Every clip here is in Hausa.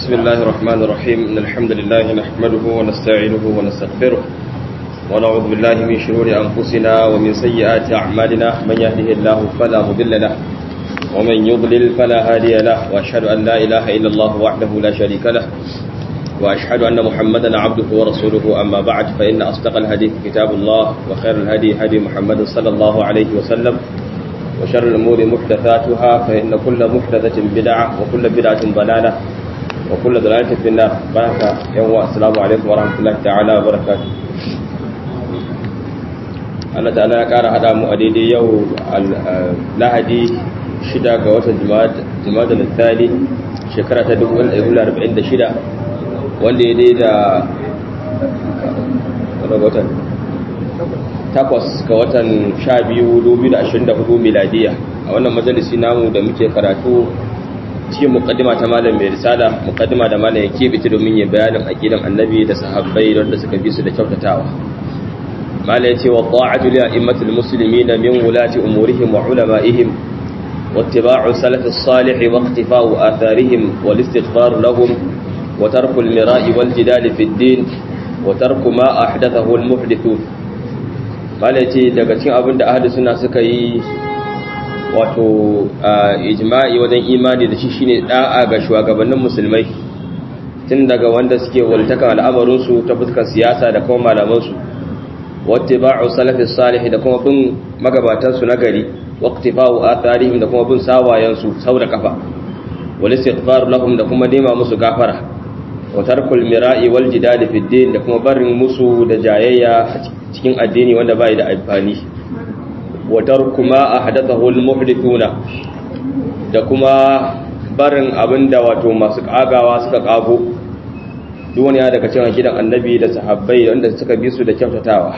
بسم الله الرحمن الرحيم إن الحمد لله نحمده ونستعينه ونستغفره ونعوذ بالله من شرور أنفسنا ومن سيئات أعمالنا من يهده الله فلا مضل له ومن يضلل فلا هادي له وأشهد أن لا إله إلا الله وحده لا شريك له وأشهد أن محمدا عبده ورسوله أما بعد فإن أصدق الحديث كتاب الله وخير الهدي هدي محمد صلى الله عليه وسلم وشر الأمور محدثاتها فإن كل محدثة بدعة وكل بدعة ضلالة وكل ضلالة في النار بارك يوم السلام عليكم ورحمة الله تعالى وبركاته Allah ta'ala ya ƙara haɗa mu a daidai yau lahadi shida ga watan jima'a da lissani shekara ta 1946 wanda ya daida watan takwas ga watan sha biyu dubu da ashirin da hudu miladiya a wannan majalisi namu da muke karatu cikin mukaddima ta malam mai risala mukaddima da malam ya keɓe domin ya bayanin aqidan annabi da sahabbai wanda suka bi su da kyautatawa malam ya ce wa ta'atu li a'immatil muslimina min wulati umurihim wa ulama'ihim واتباع سلف الصالح واقتفاء آثارهم والاستغفار لهم وترك المراء والجدال في الدين وترك ما أحدثه المحدثون bala ce daga cikin abin da ahli suna suka yi wato ijma'i wajen imani da shi shine da'a ga shugabannin musulmai tun daga wanda suke waltaka al'amarinsu ta fuskar siyasa da kuma malamansu wattiba'u salafis salih da kuma bin magabatansu na gari waqtifa'u atharihim da kuma bin sawayensu sau da kafa wal istighfar lahum da kuma nema musu gafara wa tarkul mira'i wal jidali fid din da kuma barin musu da jayayya cikin addini wanda bai da amfani wa tarku ma ahdathahu al muhdithuna da kuma barin abinda wato masu kagawa suka kago duk wani ya daga cikin gidan annabi da sahabbai wanda suka bi su da kyautatawa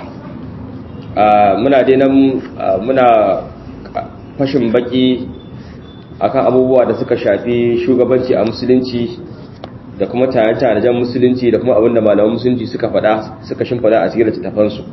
muna dai nan muna fashin baki akan abubuwa da suka shafi shugabanci a musulunci da kuma tare-taren musulunci da kuma abinda malaman musulunci suka fada suka shimfada a cikin littattafansu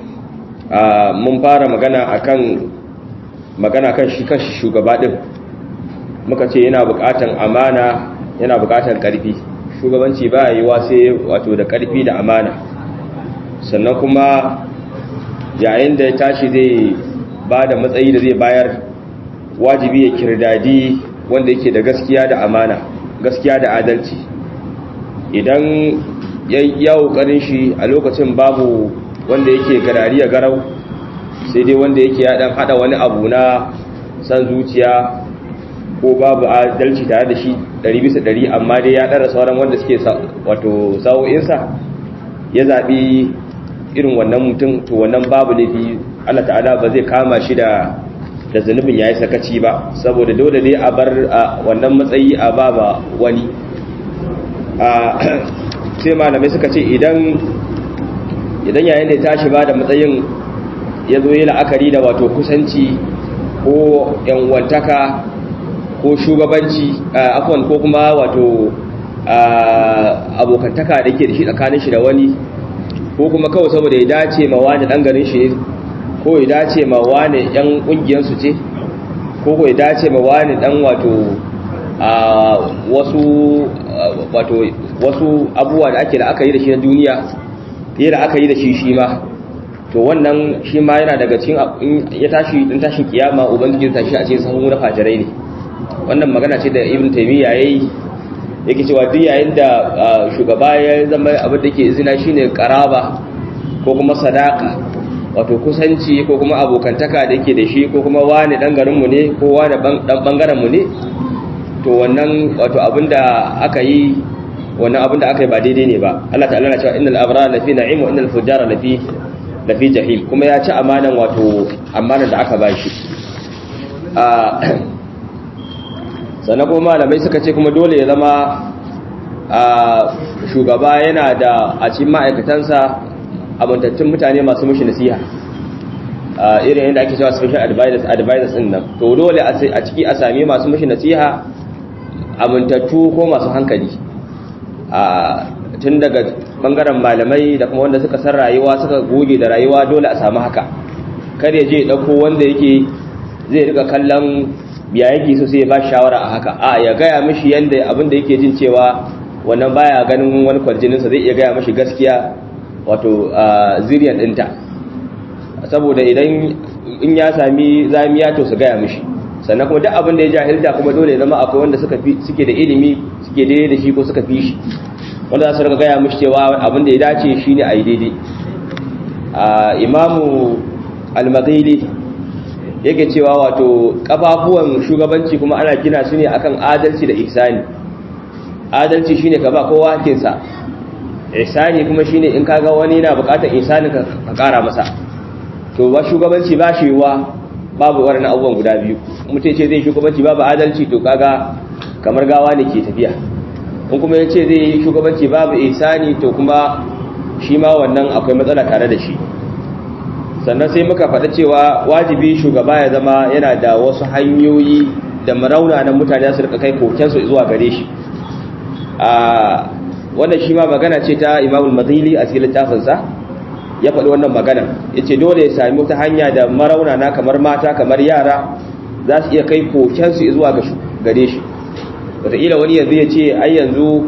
mun fara magana akan magana kan shi kanshi shugaba din muka ce yana bukatan amana yana bukatan karfi shugabanci ba yiwa sai wato da karfi da amana sannan kuma yayin da ya tashi zai ba da matsayi da zai bayar wajibi ya kirdadi wanda yake da gaskiya da amana gaskiya da adalci idan ya ƙoƙarin shi a lokacin babu wanda yake garari ya garau sai dai wanda yake ya dan hada wani abu na san zuciya ko babu adalci tare da shi 100% amma dai ya dara sauran wanda suke wato sa'o'insa ya zaɓi irin wannan mutum to wannan babu laifi Allah ta'ala ba zai kama shi da da zunubin yayi sakaci ba saboda dole dai a bar wannan matsayi a baba wani sai malamai suka ce idan idan yayin da ya tashi ba da matsayin ya zo yi la'akari da wato kusanci ko yanwantaka ko shugabanci afon ko kuma wato abokantaka da ke da shi tsakanin shi da wani ko kuma kawai saboda ya dace ma wani ɗan garin shi ko ya dace ma wani ‘yan ƙungiyarsu ce ko ko ya dace ma wani ɗan wato wasu wato wasu abubuwa da ake da aka yi da shi na duniya yi da aka yi da shi shi ma to wannan shi ma yana daga cikin ya tashi din tashin kiyama ubangiji ta shi a cikin sahun na fajirai ne wannan magana ce da ibn taymiya yayi yake cewa duk yayin da shugaba ya zama abin da ke izina shine karaba ko kuma sadaka wato kusanci ko kuma abokantaka da yake da shi ko kuma wani dan garin mu ne ko wani dan bangaren mu ne to wannan wato abinda aka yi wannan abinda aka yi ba daidai ne ba Allah ta'ala na cewa innal abrara lafi na'im wa innal fujara lafi lafi jahim kuma ya ci amanan wato amanan da aka bashi a sannan kuma malamai suka ce kuma dole ya zama a shugaba yana da a cikin ma'aikatansa amintattun mutane masu mushi nasiha irin yadda ake cewa special advisors advisors din nan to dole a ciki a sami masu mushi nasiha amintattu ko masu hankali tun daga bangaren malamai da kuma wanda suka san rayuwa suka goge da rayuwa dole a samu haka kar ya je dauko wanda yake zai rika kallon ya yake so sai ya ba shawara a haka a ya gaya mishi yanda abin da yake jin cewa wannan baya ganin wani kwarjininsa zai iya gaya mashi gaskiya wato ziriyar ɗinta saboda idan in ya sami zamiya to su gaya mishi sannan kuma duk abin da ya jahilta kuma dole zama akwai wanda suka suke da ilimi suke daidai da shi ko suka fi shi wanda za su rika gaya mishi cewa abin da ya dace shine a yi daidai imamu al-maghili yake cewa wato kafafuwan shugabanci kuma ana gina su ne akan adalci da ihsani adalci shine ka ba kowa hakinsa ihsani kuma shine in kaga wani yana bukatar ihsani ka kara masa to ba shugabanci ba shi wa babu wannan abubuwan guda biyu mutum ce zai shugabanci babu adalci to kaga kamar gawa ne ke tafiya in kuma ya ce zai yi shugabanci babu ihsani to kuma shi ma wannan akwai matsala tare da shi sannan sai muka faɗa cewa wajibi shugaba ya zama yana da wasu hanyoyi da marauna na mutane su rika kai kokensu zuwa gare shi a wannan shi ma magana ce ta imamul mazili a cikin littafinsa ya faɗi wannan magana ya ce dole ya sami wata hanya da marauna na kamar mata kamar yara za su iya kai kokensu zuwa gare shi wataƙila wani yanzu ya ce ai yanzu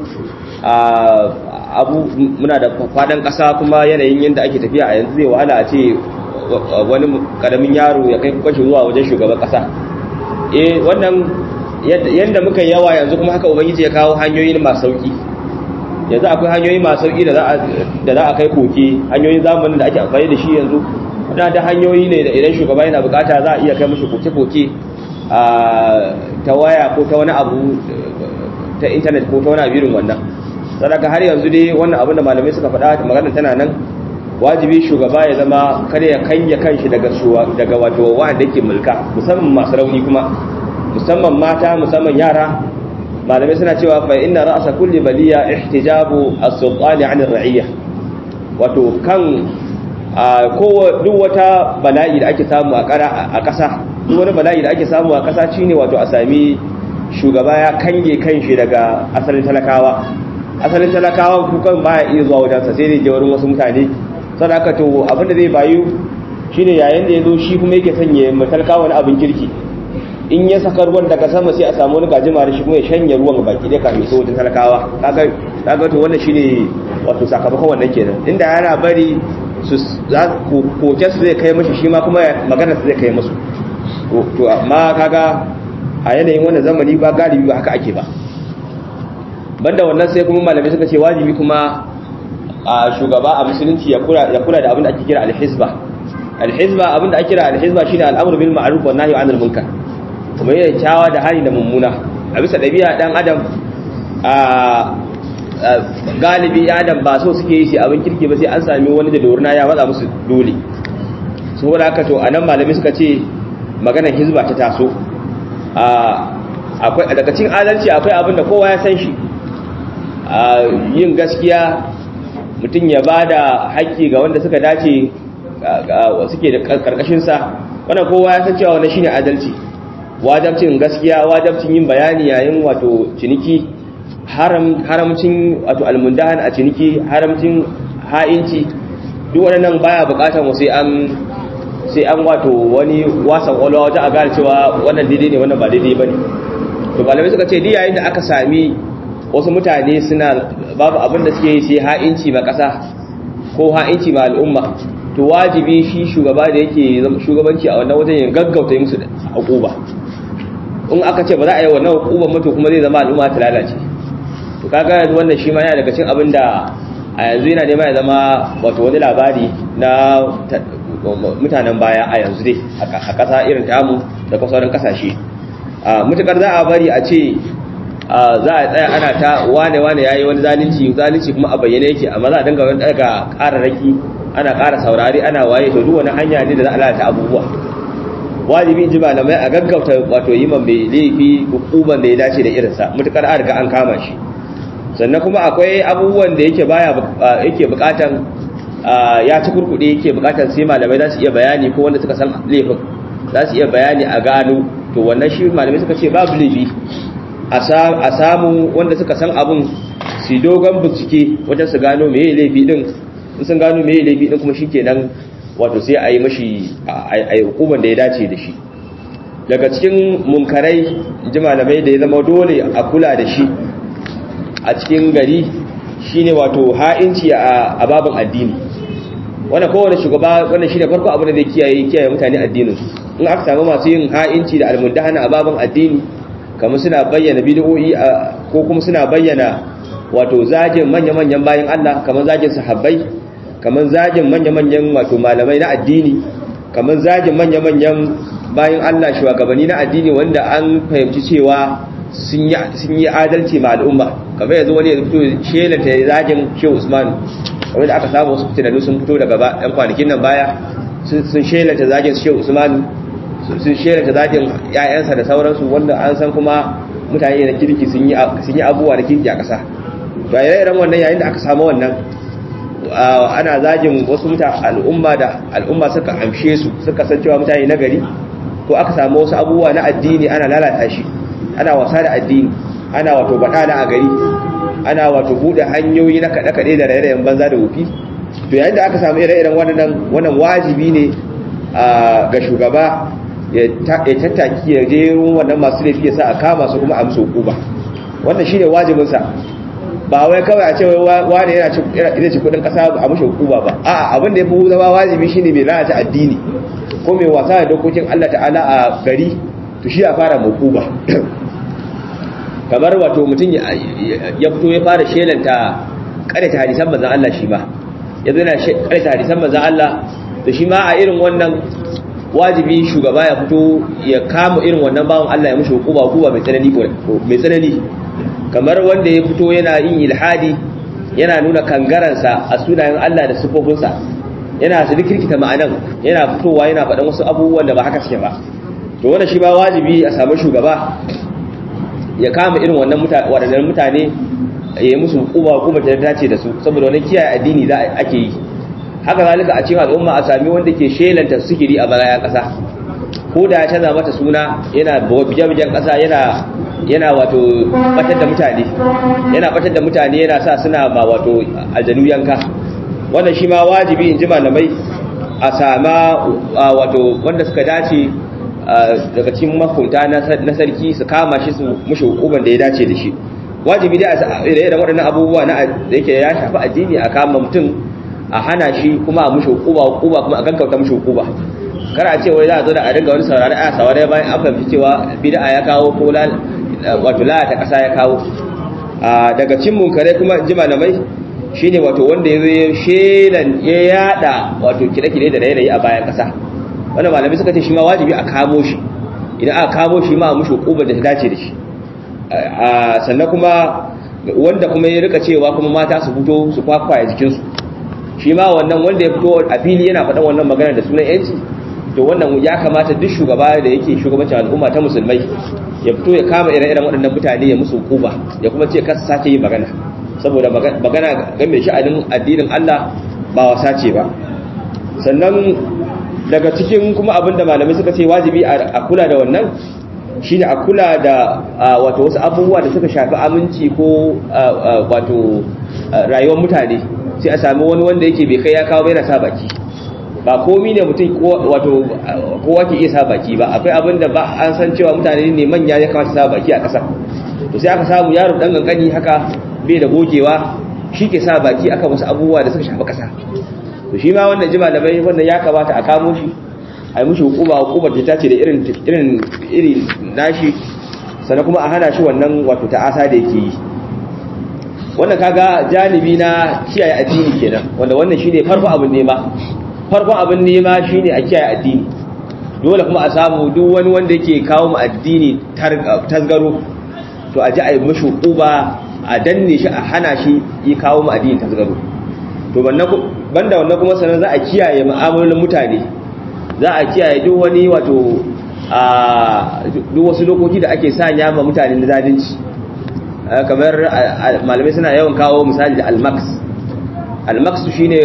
abu muna da faɗin ƙasa kuma yanayin yadda ake tafiya a yanzu zai wahala a ce wani karamin yaro ya kai kwashi zuwa wajen shugaban kasa eh wannan yadda muka yawa yanzu kuma haka ubangiji ya kawo hanyoyi masu sauki yanzu akwai hanyoyi masu sauki da za a kai koke hanyoyin zamanin da ake amfani da shi yanzu wadanda da hanyoyi ne da idan shugaba yana bukata za a iya kai mashi koke-koke ta waya ko ta wani abu ta intanet ko ta wani abirin wannan sadaka har yanzu dai wannan abin da malamai suka faɗa maganar tana nan wajibi shugaba ya zama kada ya kanya kanshi daga daga wato wanda yake mulka musamman masu rauni kuma musamman mata musamman yara malamai suna cewa fa inna ra'sa kulli baliya ihtijabu as-sultani 'an ar-ra'iyya wato kan kowa duk wata bala'i da ake samu a ƙasa duk wani bala'i da ake samu a ƙasa shine wato a sami shugaba ya kange kanshi daga asalin talakawa asalin talakawa kukan baya iya zuwa wajensa sai dai je wurin wasu mutane sadaka to abinda zai bayu shine yayin da yazo shi kuma yake sanye matalka wani abin kirki in ya saka ruwan daga sama sai a samu wani gajima da shi kuma ya shanye ruwan baki da kafin so wajen talakawa kaga kaga to wannan shine wato sakamakon wannan kenan inda yana bari su za koke su zai kai mashi shi ma kuma magana su zai kai musu to amma kaga a yanayin wannan zamani ba galibi ba haka ake ba banda wannan sai kuma malamai suka ce wajibi kuma a shugaba a musulunci ya kula da abin da ake kira alhizba alhizba abin da ake kira alhizba shine al'amru bil ma'ruf wan nahyi 'anil munkar kuma yana kyawa da hali da mummuna a bisa dabi'a dan adam a galibi adam ba so suke yi shi abin kirki ba sai an sami wani da dorna ya matsa musu dole saboda haka to anan malami suka ce maganar hizba ta taso akwai daga cikin adalci akwai abin da kowa ya san shi yin gaskiya mutum ya ba da haƙƙi ga wanda suka dace suke da ƙarƙashinsa wannan kowa ya san cewa wannan shine adalci wajabcin gaskiya wajabcin yin bayani yayin wato ciniki haramcin wato almundahan a ciniki haramcin ha'inci duk wannan baya buƙatar mu sai an sai an wato wani wasan kwalwa wata a gane cewa wannan daidai ne wannan ba daidai bane to malamai suka ce yayin da aka sami wasu mutane suna babu abin da suke yi sai ha'inci ma ƙasa ko ha'inci ma al'umma to wajibi shi shugaba da yake shugabanci a wannan wajen ya gaggauta yi musu hukuba in aka ce ba za a yi wannan hukuban mutu kuma zai zama al'umma ta lalace to kaga yanzu wannan shi ma yana daga cikin abin da a yanzu yana nema ya zama wato wani labari na mutanen baya a yanzu dai a ƙasa irin tamu da sauran ƙasashe mutukar za a bari a ce za a tsaya ana ta wane wane yayi wani zalunci zalunci kuma a bayyane yake amma za a dinga wani daga ƙararraki ana ƙara saurari ana waye to duk wani hanya ne da za a lalata abubuwa wajibi in ji malamai a gaggauta wato yi man mai laifi hukuman da ya dace da irinsa mutukar an riga an kama shi sannan kuma akwai abubuwan da yake baya yake bukatan ya ci kurkuɗe yake bukatan sai malamai za su iya bayani ko wanda suka san laifin za su iya bayani a gano to wannan shi malamai suka ce babu laifi a samu wanda suka san abun su dogon bincike wajen su gano meye laifi din in sun gano meye laifi din kuma shikenan wato sai a yi mashi a yi hukumar da ya dace da shi daga cikin munkarai ji malamai da ya zama dole a kula da shi a cikin gari shine wato ha'inci a babin addini wannan kowane shugaba wannan shine farko abin da zai kiyaye kiyaye mutane addinin in aka samu masu yin ha'inci da almundahana a babin addini kamar suna bayyana bid'o'i ko kuma suna bayyana wato zagin manya-manyan bayan Allah kamar zagin sahabbai kamar zagin manya-manyan wato malamai na addini kamar zagin manya-manyan bayan Allah shugabanni na addini wanda an fahimci cewa sun yi adalci ma al'umma kamar yanzu wani ya fito shelanta zagin shehu usman kamar da aka samu wasu fitinannu sun fito daga ɗan kwanakin nan baya sun shelanta zagin shehu usman sun shelanta zagin ‘ya'yansa da sauransu wanda an san kuma mutane da kirki sun yi abubuwa da kirki a ƙasa to a ire-iren wannan yayin da aka samu wannan ana zagin wasu mutane al'umma da al'umma suka amshe su suka san cewa mutane na gari ko aka samu wasu abubuwa na addini ana lalata shi ana wasa da addini ana wato baɗala a gari ana wato buɗe hanyoyi na kaɗe-kaɗe da rairayen banza da wufi to yayin da aka samu ire-iren wannan wannan wajibi ne ga shugaba ya tattaki ya je wannan masu laifi ya sa a kama su kuma a musu hukuma wannan shine wajibinsa ba wai kawai a ce wani yana ci kudin kasa a mushi hukuma ba a'a abin da ya fi zama wajibi shine mai lalata addini ko mai wasa da dokokin Allah ta'ala a gari to shi a fara hukuma kamar wato mutum ya fito ya fara shelanta karanta hadisan manzon Allah shi ma ya zo yana karanta hadisan manzon Allah to shi ma a irin wannan wajibi shugaba ya fito ya kama irin wannan bawon Allah ya mushi hukuma hukuma mai tsanani mai tsanani kamar wanda ya fito yana yin ilhadi yana nuna kangaransa a sunayen Allah da sifofinsa yana su rikirkita ma'anan yana fitowa yana faɗan wasu abubuwan da ba haka suke ba to wannan shi ba wajibi a samu shugaba ya kama irin wannan waɗannan mutane ya yi musu hukuma hukuma ta dace da su saboda wani kiyaye addini za ake yi haka zalika a cikin al'umma a sami wanda ke shelanta sikiri a barayan ƙasa ko da ya canza mata suna yana bijan ƙasa yana yana wato batar da mutane yana batar da mutane yana sa suna ma wato aljanu yanka wannan shi ma wajibi in ji malamai a sama wato wanda suka dace daga cikin makunta na sarki su kama shi su mushi hukuman da ya dace da shi wajibi dai a irin waɗannan abubuwa na da yake ya shafi addini a kama mutum a hana shi kuma a mushi hukuma hukuma kuma a gaggauta mushi hukuma kar a ce wai za a zo da a dinga wani saurari a saurari bayan an fahimci cewa bid'a ya kawo ko wato lalata ƙasa ya kawo daga cin munkare kuma ji malamai shine wato wanda ya zo shelan ya yada wato kide-kide da rairayi a bayan ƙasa wannan malamai suka ce shi ma wajibi a kamo shi idan aka kamo shi ma a mushi hukumar da ta dace da shi sannan kuma wanda kuma ya rika cewa kuma mata su fito su kwakwaye jikinsu shi ma wannan wanda ya fito a fili yana faɗan wannan magana da sunan yanci to wannan ya kamata duk shugaba da yake shugabancin al'umma ta musulmai ya fito ya kama ire-iren waɗannan mutane ya musu hukuma ya kuma ce kasa sake yi magana saboda magana game sha'anin addinin Allah ba wasa ce ba sannan daga cikin kuma abinda malamai suka ce wajibi a kula da wannan shine a kula da wato wasu abubuwa da suka shafi aminci ko wato rayuwar mutane sai a sami wani wanda yake bai kai ya kawo bai na sa baki ba komi ne mutum wato kowa ke iya sa baki ba akwai abin da ba an san cewa mutane ne manya ya kamata sa baki a ƙasa to sai aka samu yaro dan gangani haka bai da gogewa shi ke sa baki aka wasu abubuwa da suka shafi ƙasa to shi ma wannan jima da bai wannan ya kamata a kamo shi a yi mushi hukuma hukumar ta tace da irin irin iri nashi sannan kuma a hana shi wannan wato ta'asa da yake yi wannan kaga janibi na kiyaye addini kenan wanda wannan shine farko abin nema farkon abin nema shine a kiyaye addini dole kuma a samu duk wani wanda yake kawo mu addini tasgaro to a ji a yi mashi uba a danne shi a hana shi yi kawo mu addini tasgaro to banda wannan kuma sanan za a kiyaye mu'amalolin mutane za a kiyaye duk wani wato a duk wasu dokoki da ake sanya ma mutane na zalunci kamar malamai suna yawan kawo misali da almax almax shine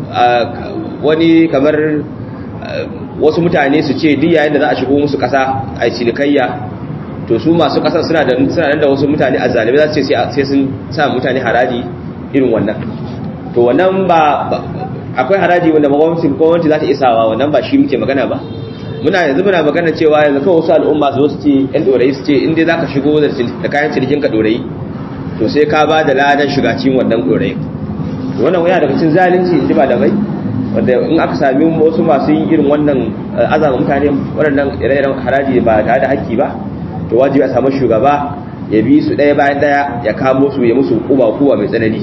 wani kamar wasu mutane su ce duk yayin da za a shigo musu kasa a cinikayya to su masu kasar suna da suna da wasu mutane a zalibai za su ce sai sun sa mutane haraji irin wannan to wannan ba akwai haraji wanda gwamnati gwamnati za ta isawa wannan ba shi muke magana ba muna yanzu muna magana cewa yanzu kawai wasu al'umma su su ce yan dorayi su ce inda za ka shigo da kayan cinikin ka dorayi to sai ka ba da ladan shiga cikin wannan ɗorayin wannan yana daga cikin zalunci in ji ba da mai wanda in aka sami wasu masu yin irin wannan azama mutane waɗannan ire-iren haraji ba tare da haƙƙi ba to wajibi a samu shugaba ya bi su ɗaya bayan ɗaya ya kamo su ya musu kuba kuwa mai tsanani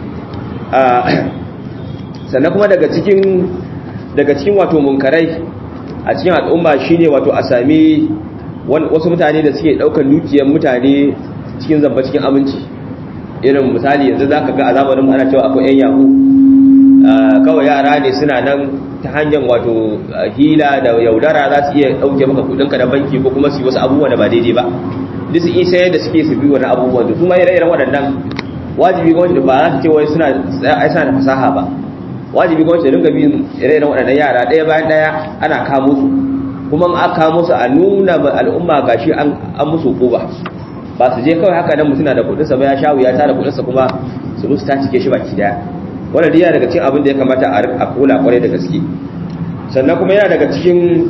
sannan kuma daga cikin daga cikin wato munkarai a cikin al'umma shine wato a sami wasu mutane da suke ɗaukar dukiyar mutane cikin zamba cikin aminci irin misali yanzu za ka ga a zamanin ana cewa akwai 'yan yahu kawai yara ne suna nan ta hanyar wato hila da yaudara za su iya ɗauke maka kudinka da banki ko kuma su yi wasu abubuwa da ba daidai ba duk su isa yadda suke su bi wani abubuwan da su ma ire-iren waɗannan wajibi gwamnati ba za su ce wai suna da fasaha ba wajibi gwamnati da dinga bin ire-iren waɗannan yara ɗaya bayan ɗaya ana kamo su kuma an kamo su a nuna al'umma gashi an musu hukuma ba su je kawai haka nan mutum na da kudinsa ba ya sha wuya tara kudinsa kuma su musu ta cike shi baki daya wannan diya daga cikin abin da ya kamata a kula kwarai da gaske sannan kuma yana daga cikin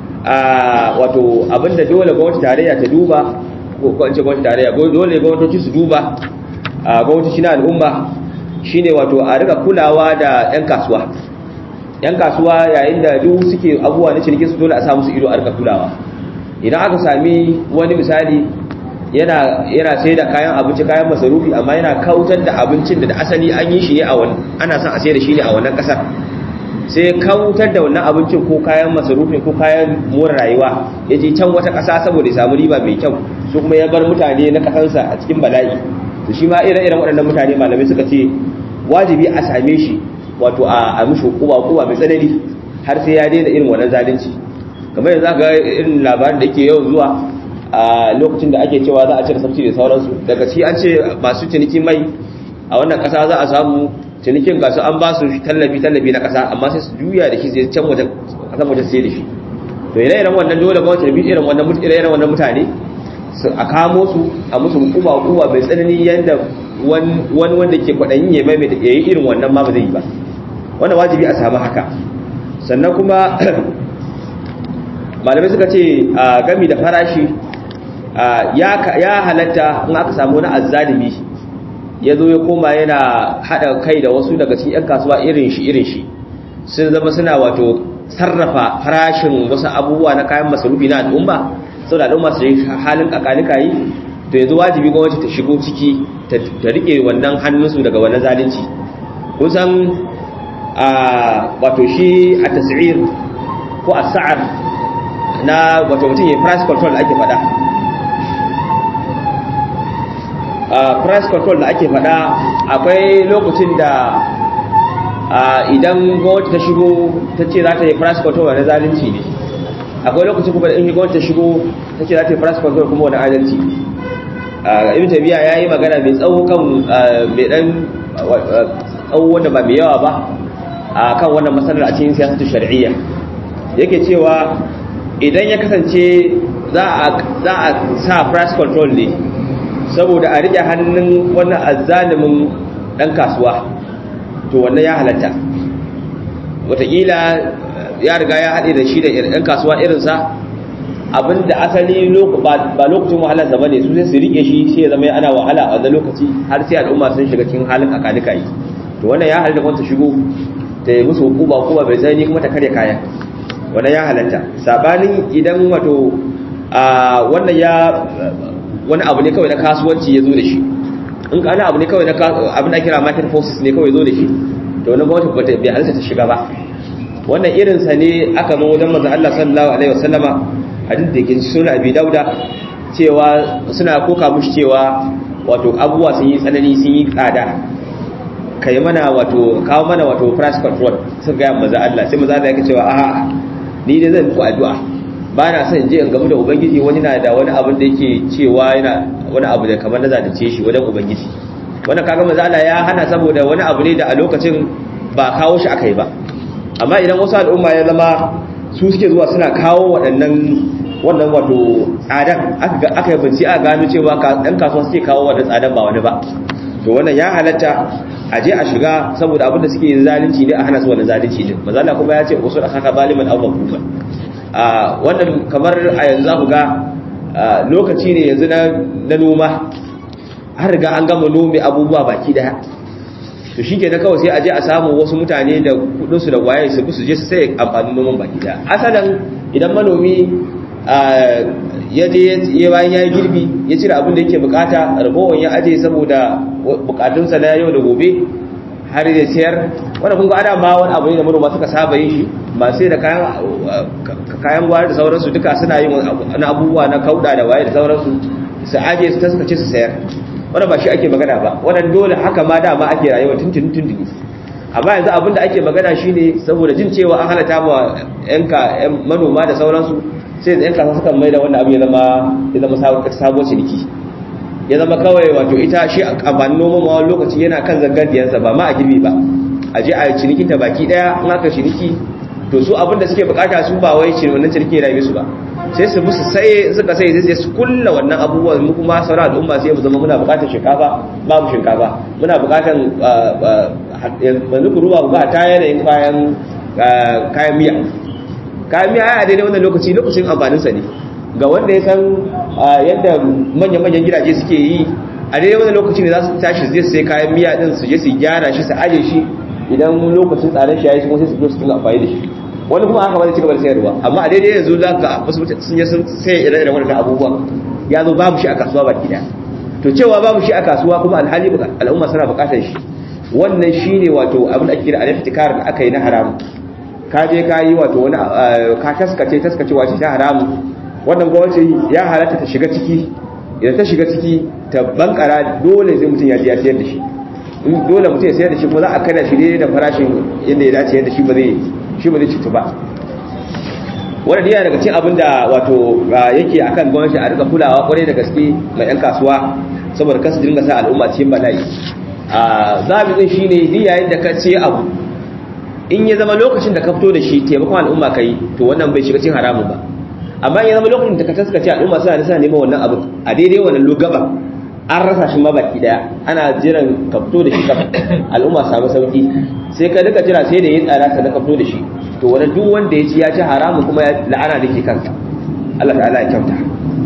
wato abin da dole gwamnati tarayya ta duba ko in ce gwamnati tarayya dole gwamnatoci su duba gwamnatoci na al'umma shine wato a riga kulawa da yan kasuwa yan kasuwa yayin da duk suke abubuwa na ciniki su dole a samu su ido a riga kulawa idan aka sami wani misali yana yana sai da kayan abinci kayan masarufi amma yana kautar da abincin da asali an yi shi ne a wani ana son a sai da shi ne a wannan kasar sai kautar da wannan abincin ko kayan masarufin ko kayan more rayuwa ya je can wata kasa saboda ya samu riba mai kyau su kuma ya bar mutane na kasansa a cikin bala'i to shi ma ire-iren waɗannan mutane malamai suka ce wajibi a same shi wato a mishi hukuma hukuma mai tsanani har sai ya daina irin wannan zalunci kamar yanzu ga irin labarin da yake yawan zuwa a lokacin da ake cewa za a cire sabci da sauransu daga ci an ce masu ciniki mai a wannan kasa za a samu cinikin gasu an ba su tallafi tallafi na kasa amma sai su juya da shi sai can wajen kasan wajen sai da shi to ire iren wannan dole gwamnati bi irin wannan ire iren wannan mutane su a kamo su a musu hukuma hukuma mai tsanani yanda wani wanda ke kwaɗayin ya mai da yayi irin wannan ma ba zai yi ba wannan wajibi a samu haka sannan kuma malamai suka ce a gami da farashi ya halatta in aka samu wani azzalimi ya zo ya koma yana haɗa kai da wasu daga cikin 'yan kasuwa irin shi irin shi sun zama suna wato sarrafa farashin wasu abubuwa na kayan masarufi na al'umma sau da al'umma su yi halin kakanika yi to yanzu wajibi gwamnati ta shigo ciki ta rike wannan hannunsu daga wannan zalunci kusan a wato shi a tasir ko a sa'ar na wato mutum ya price control da ake faɗa price control da ake faɗa akwai lokacin da idan gwamnati ta shigo ta ce za ta yi price control wani zalunci ne akwai lokacin kuma da in gwamnati ta shigo ta ce za ta yi price control kuma wani adalci ibn tabiya ya yi magana mai tsawo kan mai dan tsawo wanda ba mai yawa ba a kan wannan matsalar a cikin siyasatu shari'iyya yake cewa idan ya kasance za a sa price control ne saboda a rike hannun wannan azzalimin dan kasuwa to wannan ya halatta wataƙila ya riga ya haɗe da shi da ɗan kasuwa irinsa abinda asali ba lokacin wahalarsa ba ne su sai su rike shi sai ya zama ana wahala a wannan lokaci har sai al'umma sun shiga cikin halin kakanika yi to wannan ya halatta kwanta shigo ta yi musu hukuma kuma bai tsanani kuma ta karya kaya wannan ya halatta sabanin idan wato wannan ya wani abu ne kawai na kasuwanci ya zo da shi in ka abu ne kawai na abin da kira market forces ne kawai zo da shi to wani gwamnati bai halitta ta shiga ba wannan irinsa ne aka zo wajen manzon Allah sallallahu alaihi wasallama hadin da yake sunan Abi Dauda cewa suna koka mushi cewa wato abubuwa sun yi tsanani sun yi tsada kai mana wato kawo mana wato price control sun ga manzon Allah sai manzon Allah yake cewa a'a ni dai zan ku addu'a ba na son je in gamu da ubangiji wani na da wani abin da yake cewa yana wani abu da kamar na zalunce shi wajen ubangiji wannan kaga manzo Allah ya hana saboda wani abu ne da a lokacin ba kawo shi akai ba amma idan wasu al'umma ya zama su suke zuwa suna kawo waɗannan wannan wato tsadan aka aka yi bincike a gano cewa ɗan kasuwa suke kawo wannan tsadan ba wani ba to wannan ya halatta a je a shiga saboda abin da suke zalunci ne a hana su wannan zalunci din manzo Allah kuma ya ce usul akaka zaliman aw makufa a wannan kamar a yanzu ku ga lokaci ne yanzu na noma har riga an gama nome abubuwa baki daya to shi ke na kawai sai a je a samu wasu mutane da kudinsu da waye su su je su sai amfanin noman baki daya asalin idan manomi ya je ya bayan ya yi girbi ya cire abin da yake bukata ragowar ya aje saboda bukatunsa na yau da gobe har ya sayar wanda kun ga ana ma wani abu ne da manoma suka saba yin shi ba sai da kayan kayan gwari da sauransu duka suna yin wani abubuwa na kauda da waye da sauransu su aje su taskace su sayar wanda ba shi ake magana ba wannan dole haka ma dama ake rayuwa tuntun tuntun amma yanzu abin da ake magana shine saboda jin cewa an halatta ma yanka manoma da sauransu sai da yan kasa suka mai da wannan abu ya zama ya zama sabon ciniki ya zama kawai wato ita shi amfanin noman ma wani lokaci yana kan zangandiyansa ba ma a girbi ba a je a cinikin ta baki daya in aka ciniki to su abin da suke bukata su ba wai cin wannan ciniki ya su ba sai su musu sai suka sai sai su kulla wannan abubuwan mu kuma sauran al'umma sai mu zama muna bukatar shinkafa babu shinkafa muna bukatar yanzu ku ruwa ba ta yanayin kayan kayan miya kayan miya a daidai wannan lokaci lokacin amfaninsa ne ga wanda ya san yadda manya-manyan gidaje suke yi a daidai wani lokaci ne za su tashi zai sai kayan miya din su je su gyara shi su aje shi idan lokacin tsarin shi ya yi kuma sai su zo su tunga amfani da shi wani kuma haka ba zai ci gaba da sayarwa amma a daidai yanzu za ka wasu mutane sun yi sun sai ire-iren wannan abubuwan ya zo babu shi a kasuwa baki daya to cewa babu shi a kasuwa kuma alhali al'umma suna bukatar shi wannan shine wato abin da ake kira al-iftikar da aka yi na haramu ka je ka yi wato wani ka taskace taskacewa ce ta haramu wannan gwamnati ya halatta ta shiga ciki idan ta shiga ciki ta bankara dole zai mutum ya ji ya sayar da shi in dole mutum ya sayar da shi kuma za a kada shi ne da farashin yadda ya dace yadda shi ba zai shi ba zai cutu ba wannan yana daga cikin abin da wato yake akan gwamnati a rika kulawa kwarai da gaske mai yan kasuwa saboda kasu dinga sa al'umma cikin bala'i a zabi shi ne duk yayin da ka ce abu in ya zama lokacin da ka fito da shi taimakon al'umma kai to wannan bai shiga cikin haramun ba amma ya zama lokacin da ka taskace al'umma suna da suna neman wannan abin a daidai wannan lugaba an rasa shi mabaki daya ana jiran ka fito da shi ka al'umma samu sauki sai ka duka jira sai da yin tsara ka ka fito da shi to wani duk wanda ya ci ya ci haramu kuma ya la'ana da ke kansa Allah ta'ala ya kyauta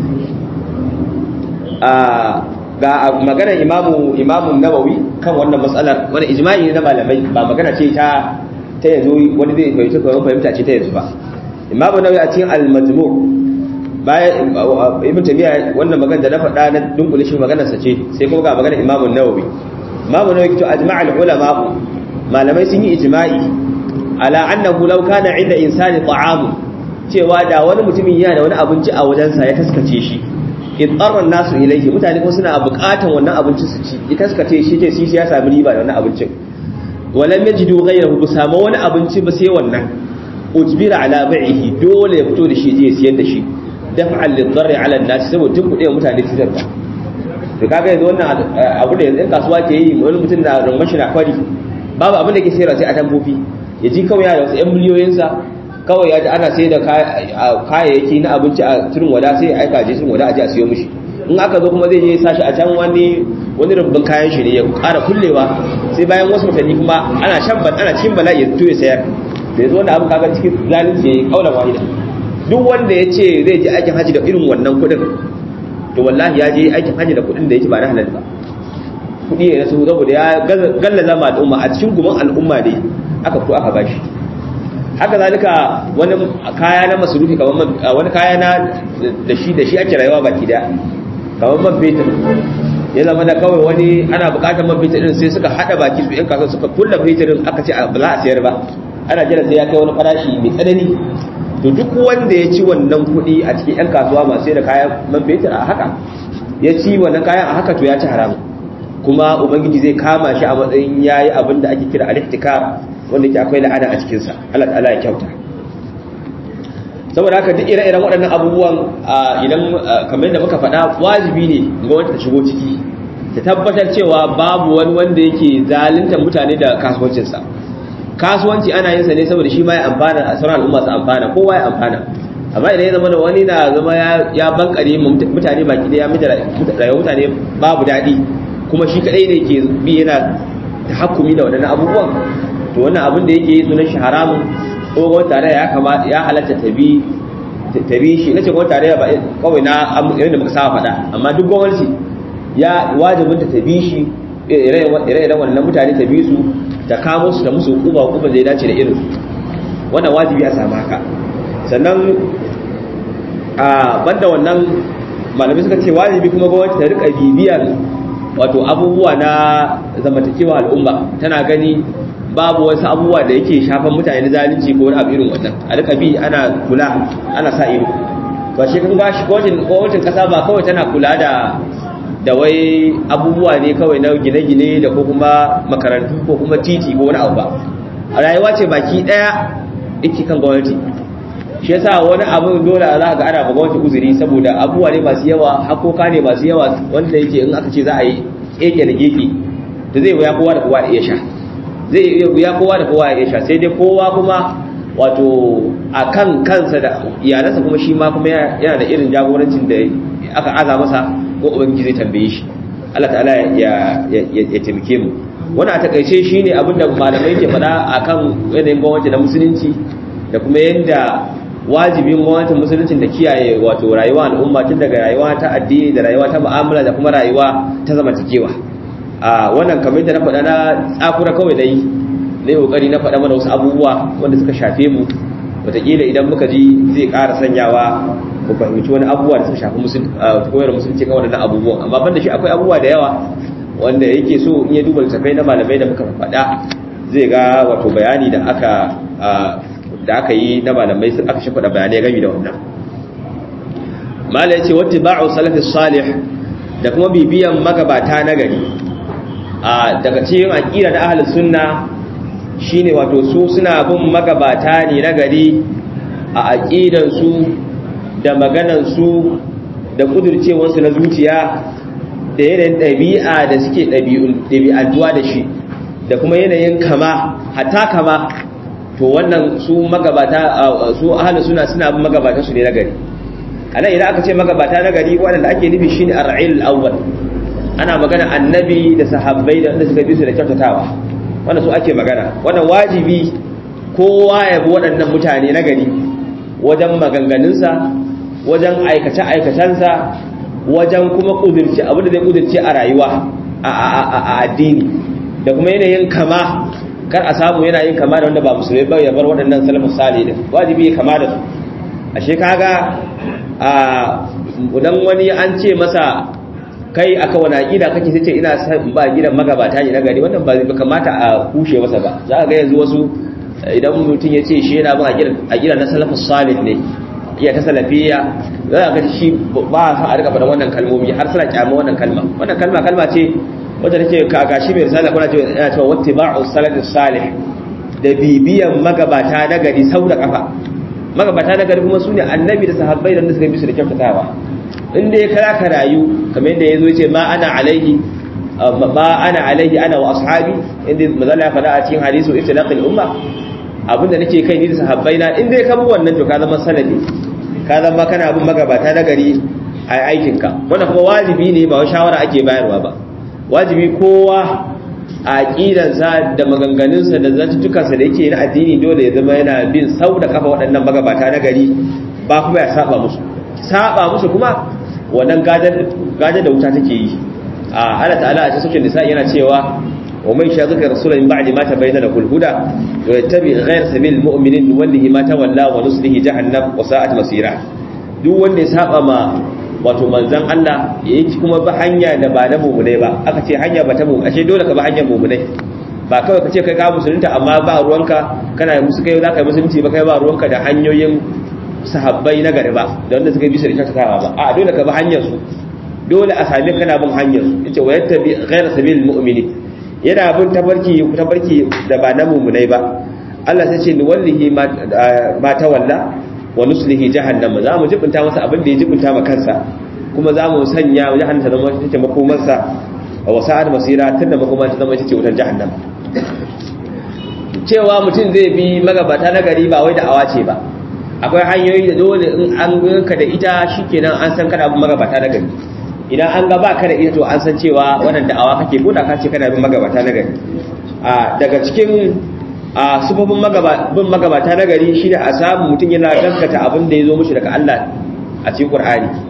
a ga maganar imamu imamu nawawi kan wannan matsalar wani ijma'i ne na malamai ba magana ce ta ta yanzu wani zai fahimci kawai fahimta ce ta yanzu ba imamu nawawi a cikin al-majmu' bayan ibn tabiya wannan magana da na faɗa na dunkule shi maganar sa ce sai kuma ga maganar imamu nawawi imamu nawawi to ajma'a al-ulama malamai sun yi ijma'i ala annahu law kana 'inda insani ta'am cewa da wani mutumin yana da wani abinci a wajensa ya taskace shi idarran nasu ilayhi mutane ko suna buƙatan wannan abincin su ci ya taskace shi ce shi ya sami riba da wannan abincin walam yajidu ghayrahu bu samu wani abinci ba sai wannan ujbira ala bai'ihi dole ya fito da shi je siyar da shi daf'an lidarri ala an-nas saboda tun kuɗe mutane su zarta to kaga yanzu wannan abu da yanzu kasuwa ke yi wani mutum na rummashi na kwari babu abin da ke sayarwa sai a tambofi ya ji kawai da wasu 'yan miliyoyinsa kawai ya ji ana sai da kayayyaki na abinci a turin wada sai ya aika je turin wada a ji a siyo mishi in aka zo kuma zai je sashi a can wani wani rubbin kayan shi ne ya ƙara kullewa sai bayan wasu mutane kuma ana shan ana cikin bala'i ya fito ya sayar da ya zo wanda abu kaga cikin zalunci ya yi kaulan wahida duk wanda ya ce zai je aikin haji da irin wannan kuɗin to wallahi ya je aikin haji da kuɗin da yake ba na halal ba kuɗi ne na su saboda ya gallaza ma al'umma a cikin gumin al'umma ne aka fito aka bashi haka zalika wani kaya na masurufi kamar wani kaya na da shi da shi ake rayuwa baki da kamar man fetur ya zama da kawai wani ana bukatar man fetur din sai suka hada baki su yan kasuwa suka kulla feturin aka ce ba za a sayar ba ana jira sai ya kai wani farashi mai tsanani to duk wanda ya ci wannan kuɗi a cikin yan kasuwa masu sai da kayan man fetur a haka ya ci wannan kayan a haka to ya ci haramu kuma ubangiji zai kama shi a matsayin yayi abin da ake kira al-ihtikar wanda ke akwai la'ana a cikinsa Allah ta'ala ya kyauta saboda haka duk ire-iren waɗannan abubuwan idan kamar yadda muka faɗa wajibi ne ga wanda ta shigo ciki ta tabbatar cewa babu wani wanda yake zaluntar mutane da kasuwancinsa kasuwanci ana yin sa ne saboda shi ma ya amfana a sauran al'umma su amfana kowa ya amfana amma idan ya zama da wani na zama ya bankare mutane baki da ya mita rayuwar mutane babu daɗi kuma shi kaɗai ne ke bi yana tahakkumi da waɗannan abubuwan to wannan abin da yake sunan shi haramun ko gwamnati tare ya kama ya halatta ta bi ta bi shi nace gwamnati tare ba kawai na yadda muka saba faɗa amma duk gwamnati ya wajibinta ta bi shi ire-iren wannan mutane ta bi su ta kamo su ta musu hukuma hukuma zai dace da irin wannan wajibi a samu haka sannan a banda wannan malamai suka ce wajibi kuma gwamnati ta rika bibiyar wato abubuwa na zamantakewa al'umma tana gani babu wasu abubuwa da yake shafan mutane na zalunci ko wani abu irin wannan a rika bi ana kula ana sa ido ba shi kun gashi gwamnatin kasa ba kawai tana kula da da wai abubuwa ne kawai na gine-gine da ko kuma makarantu ko kuma titi ko wani abu ba a rayuwa ce baki daya yake kan gwamnati shi yasa wani abu dole za ka ga ana ba gwamnati uzuri saboda abubuwa ne masu yawa hakoka ne masu yawa wanda yake in aka ce za a yi keke da keke da zai wuya kowa da kowa da iya sha zai iya wuya kowa da kowa da iya sha sai dai kowa kuma wato a kan kansa da iyalansa kuma shi ma kuma yana da irin jagorancin da aka aza masa ko ubangiji zai tambaye shi Allah ta'ala ya ya taimake mu wannan a takaice shine abinda malamai ke faɗa akan yanayin gwamnati na musulunci da kuma yanda wajibin gwamnatin musuluncin da kiyaye wato rayuwa al'umma tun daga rayuwa ta addini da rayuwa ta mu'amala da kuma rayuwa ta zamantakewa a wannan kamar da na faɗa na tsakura kawai na yi na yi ƙoƙari na faɗa mana wasu abubuwa wanda suka shafe mu wataƙila idan muka ji zai ƙara sanyawa ku fahimci wani abubuwa da suka shafi koyar musulunci kan waɗannan abubuwan amma ban da shi akwai abubuwa da yawa wanda yake so in ya duba littattafai na malamai da muka faɗa zai ga wato bayani da aka da aka yi na malamai sun aka shafa da bayanai gami da wannan mala ya ce wata ba'u salafis salih da kuma bibiyan magabata na gari a daga cikin aƙida na ahalus sunna shine wato su suna bin magabata ne na gari a aƙidansu da maganansu da ƙudurcewarsu na zuciya da yanayin ɗabi'a da suke ɗabi'antuwa da shi da kuma yanayin kama hatta kama to wannan su magabata su ahalus suna suna bin magabata su ne na gari anan idan aka ce magabata na gari waɗanda ake nufi shine ar-ra'il al-awwal ana magana annabi da sahabbai da wanda suka bi su da kyautatawa wannan su ake magana wannan wajibi kowa ya bi waɗannan mutane na gari wajen maganganunsa wajen aikace-aikacensa wajen kuma ƙudurci abin da zai ƙudurci a rayuwa a addini da kuma yanayin kama kar a samu yana yin kama da wanda ba musulmi ba ya bar waɗannan salafus salih din wajibi ya kama da su ashe kaga a idan wani an ce masa kai aka wani aqida kake sai ce ina san ba gidan magabata ne na gari wannan ba zai kamata a kushe masa ba za ka ga yanzu wasu idan mutum ya ce shi yana bin aqida na salafus salih ne iya ta salafiya za ka ga shi ba sa a rika faɗan wannan kalmomi har suna kyama wannan kalma wannan kalma kalma ce wanda take kagashi mai risala kuna cewa yana cewa wattiba'u salafus salih da bibiyan magabata na gari sau da kafa magabata na gari kuma sune annabi da sahabbai da suka bi su da kyautatawa in dai kara ka rayu kamar yadda yazo yace ma ana alaihi ma ana alaihi ana wa ashabi inda mazalla ya faɗa a cikin hadisu iftilaqil umma abinda nake kai ni da sahabbai na in dai ka bi wannan to ka zama sanadi ka zama kana bin magabata na gari a aikinka wannan kuma wajibi ne ba wai shawara ake bayarwa ba wajibi kowa a aƙidansa da maganganunsa da zantukansa da yake na addini dole ya zama yana bin sau da kafa waɗannan magabata na gari ba kuma ya saba musu saba musu kuma wannan gajar da wuta take yi a ala ta'ala a cikin nisa yana cewa wa man shaqiqa rasulan min ba'di ma tabayyana lahu al-huda wa yattabi ghayra sabil mu'minin wallahi ma tawalla wa nuslihi jahannam wa sa'at masira duk wanda ya saba ma wato manzan Allah ya yi kuma ba hanya da ba na mummunai ba aka ce hanya ba ta mummunai ashe dole ka ba hanyar mummunai ba kawai ka ce kai ka musulunta amma ba ruwanka kana musu kai za ka yi musulunci ba kai ba ruwanka da hanyoyin sahabbai na gari ba da wanda suka yi bisa da kyautatawa ba a dole ka ba hanyar su dole a sami kana bin hanyar su yace wa yattabi ghayra sabilil mu'minin yana bin tabarki tabarki da ba na mummunai ba Allah sai ce ni wallahi ma tawalla wa nuslihi jahannam za mu jibinta masa abin da ya jibinta ma kansa kuma za mu sanya jahannam ta zama take makomarsa wa sa'ad masira tunda makoma ta zama take wutar jahannam cewa mutum zai bi magabata na gari ba wai da awa ce ba akwai hanyoyi da dole in an ganka da ita shikenan an san kana bin magabata na gari idan an ga baka da ita to an san cewa wannan da'awa kake ko da ka ce kana bin magabata na gari a daga cikin a sufofin bin magabata na gari shi da a samu mutum yana gaskata abin da ya zo mushi daga Allah a cikin Qur'ani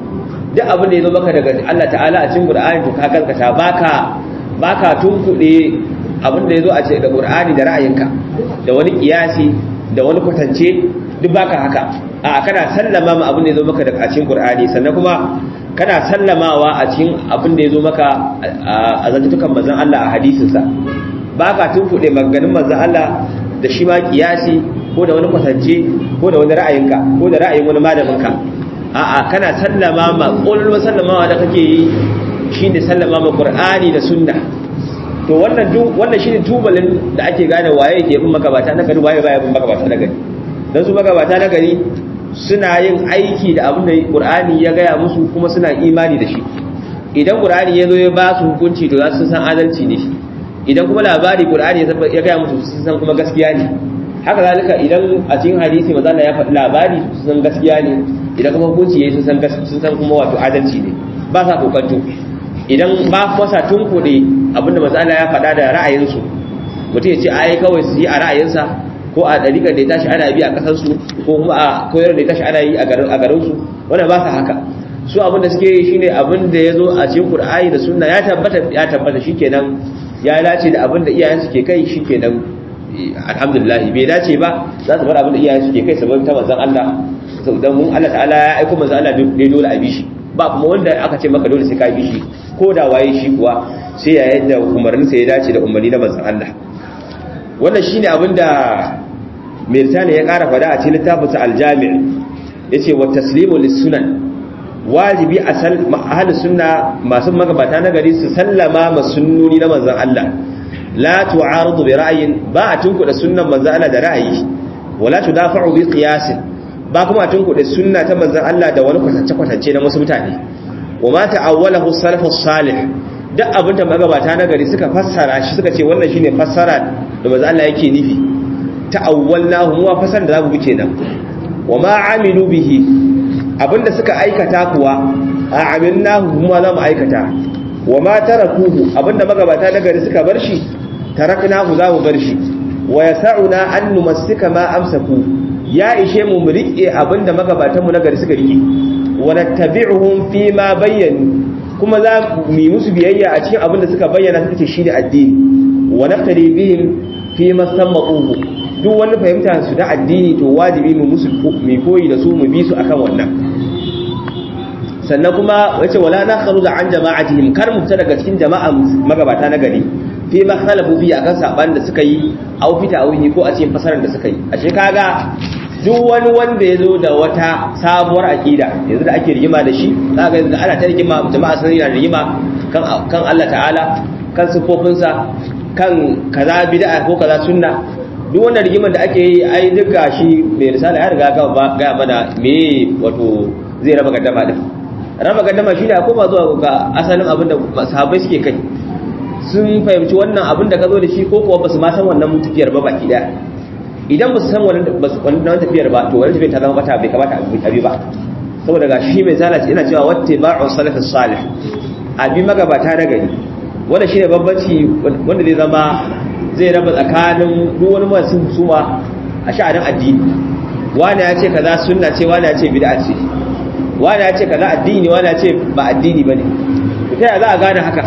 duk abin da ya zo maka daga Allah ta'ala a cikin Qur'ani to ka gaskata baka baka tunkuɗe abin da ya zo a ce da Qur'ani da ra'ayinka da wani kiyasi da wani kwatance duk baka haka a kana sallama ma abin da ya zo maka daga cikin Qur'ani sannan kuma kana sallamawa a cikin abin da ya zo maka a zantukan manzon Allah a hadisinsa baka tunkuɗe maganganun manzon Allah da shi ma kiyasi ko da wani kwatance ko da wani ra'ayinka ko da ra'ayin wani malaminka a'a kana sallama ma ƙololuwa sallamawa da kake yi shi ne sallama ma ƙur'ani da sunna to wannan wannan shi ne tubalin da ake gane waye ke bin magabata na gari waye baya bin magabata na gari don su magabata na gari suna yin aiki da abin da ƙur'ani ya gaya musu kuma suna imani da shi idan ƙur'ani ya zo ya ba su hukunci to za su san adalci ne idan kuma labari ƙur'ani ya gaya musu sun san kuma gaskiya ne haka zalika idan a cikin hadisi maza ya faɗi labari sun san gaskiya ne idan kuma hukunci yayi sun san sun san kuma wato adalci ne ba sa kokanto idan ba kwasa tunkuɗe abinda maza ya faɗa da ra'ayinsu mutum ya ce ai kawai su yi a ra'ayinsa ko a ɗariƙar da ya tashi ana bi a ƙasarsu ko kuma a koyar da ya tashi ana yi a garinsu wannan ba sa haka su abin da suke yi shine abin da ya zo a cikin Qur'ani da Sunna ya tabbata ya tabbata shikenan ya dace da abin da iyayensu ke kai shikenan alhamdulillah bai dace ba za su bar abin da iyayen suke kai sabon ta manzon Allah dan mun Allah ta'ala ya aika manzon Allah ne dole a bi shi ba kuma wanda aka ce maka dole sai ka bi shi ko da waye shi kuwa sai ya yadda umarnin sa ya dace da umarni na manzon Allah wannan shine abin da Mirtani ya ƙara fada a cikin littafin sa al-Jami' yace wa taslimu lis-sunan wajibi a sal ahlus sunna masu magabata na gari su sallama ma sunnoni na manzon Allah la tu'aridu bi ra'yin ba a tunkuda sunnan manzon Allah da ra'ayi wala tudafa'u bi qiyas ba kuma a tunkuda sunna ta manzon Allah da wani kwatance kwatance na wasu mutane wa ma ta'awwalahu salafus salih duk abin da magabata na gari suka fassara shi suka ce wannan shine fassara da manzon Allah yake nufi ta'awwalnahu mu fassara da zamu bi kenan wa ma amilu bihi abinda suka aikata kuwa a amilnahu kuma za mu aikata wa ma tarakuhu abinda magabata na gari suka bar shi taraknahu za mu bar shi wa yas'una an numassika ma amsaku ya ishe mu mu rike abinda magabatan mu na gari suka rike wa nattabi'uhum fi ma bayyanu kuma za mu yi musu biyayya a cikin abinda suka bayyana suka ce shine addini wa naftari bihim fi ma sammaquhu duk wani fahimta su da addini to wajibi mu musu mu koyi da su mu bi su akan wannan sannan kuma yace wala na kharuja an jama'atihim kar mu fita daga cikin jama'a magabata na gari fi ma khalafu fi akan saban da suka yi au fita au ko a cikin fasarar da suka yi ashe kaga duk wani wanda ya zo da wata sabuwar akida yanzu da ake rigima da shi za ga yanzu ana ta rigima jama'a sun yi rigima kan kan Allah ta'ala kan sifofinsa kan kaza bid'a ko kaza sunna duk wannan rigimar da ake yi ai duk gashi mai risala ya riga ga mana me wato zai raba gaddama din raba gaddama shine a koma zuwa ga asalin abin da sahabbai suke kai sun fahimci wannan abin da ka zo da shi ko kuwa basu ma san wannan tafiyar ba baki daya idan basu san wannan tafiyar ba to wannan tafiyar ta zama bata bai kamata a bi ba saboda ga shi mai zala yana cewa watte ba'u salafis salih abi magabata na gari wanda shine babbaci wanda zai zama zai raba tsakanin duk wani masu suma a sha'anin addini wani ya ce kaza sunna ce wani ya ce bid'a ce wani ya ce kaza addini wani ya ce ba addini bane ta yaya za a gane haka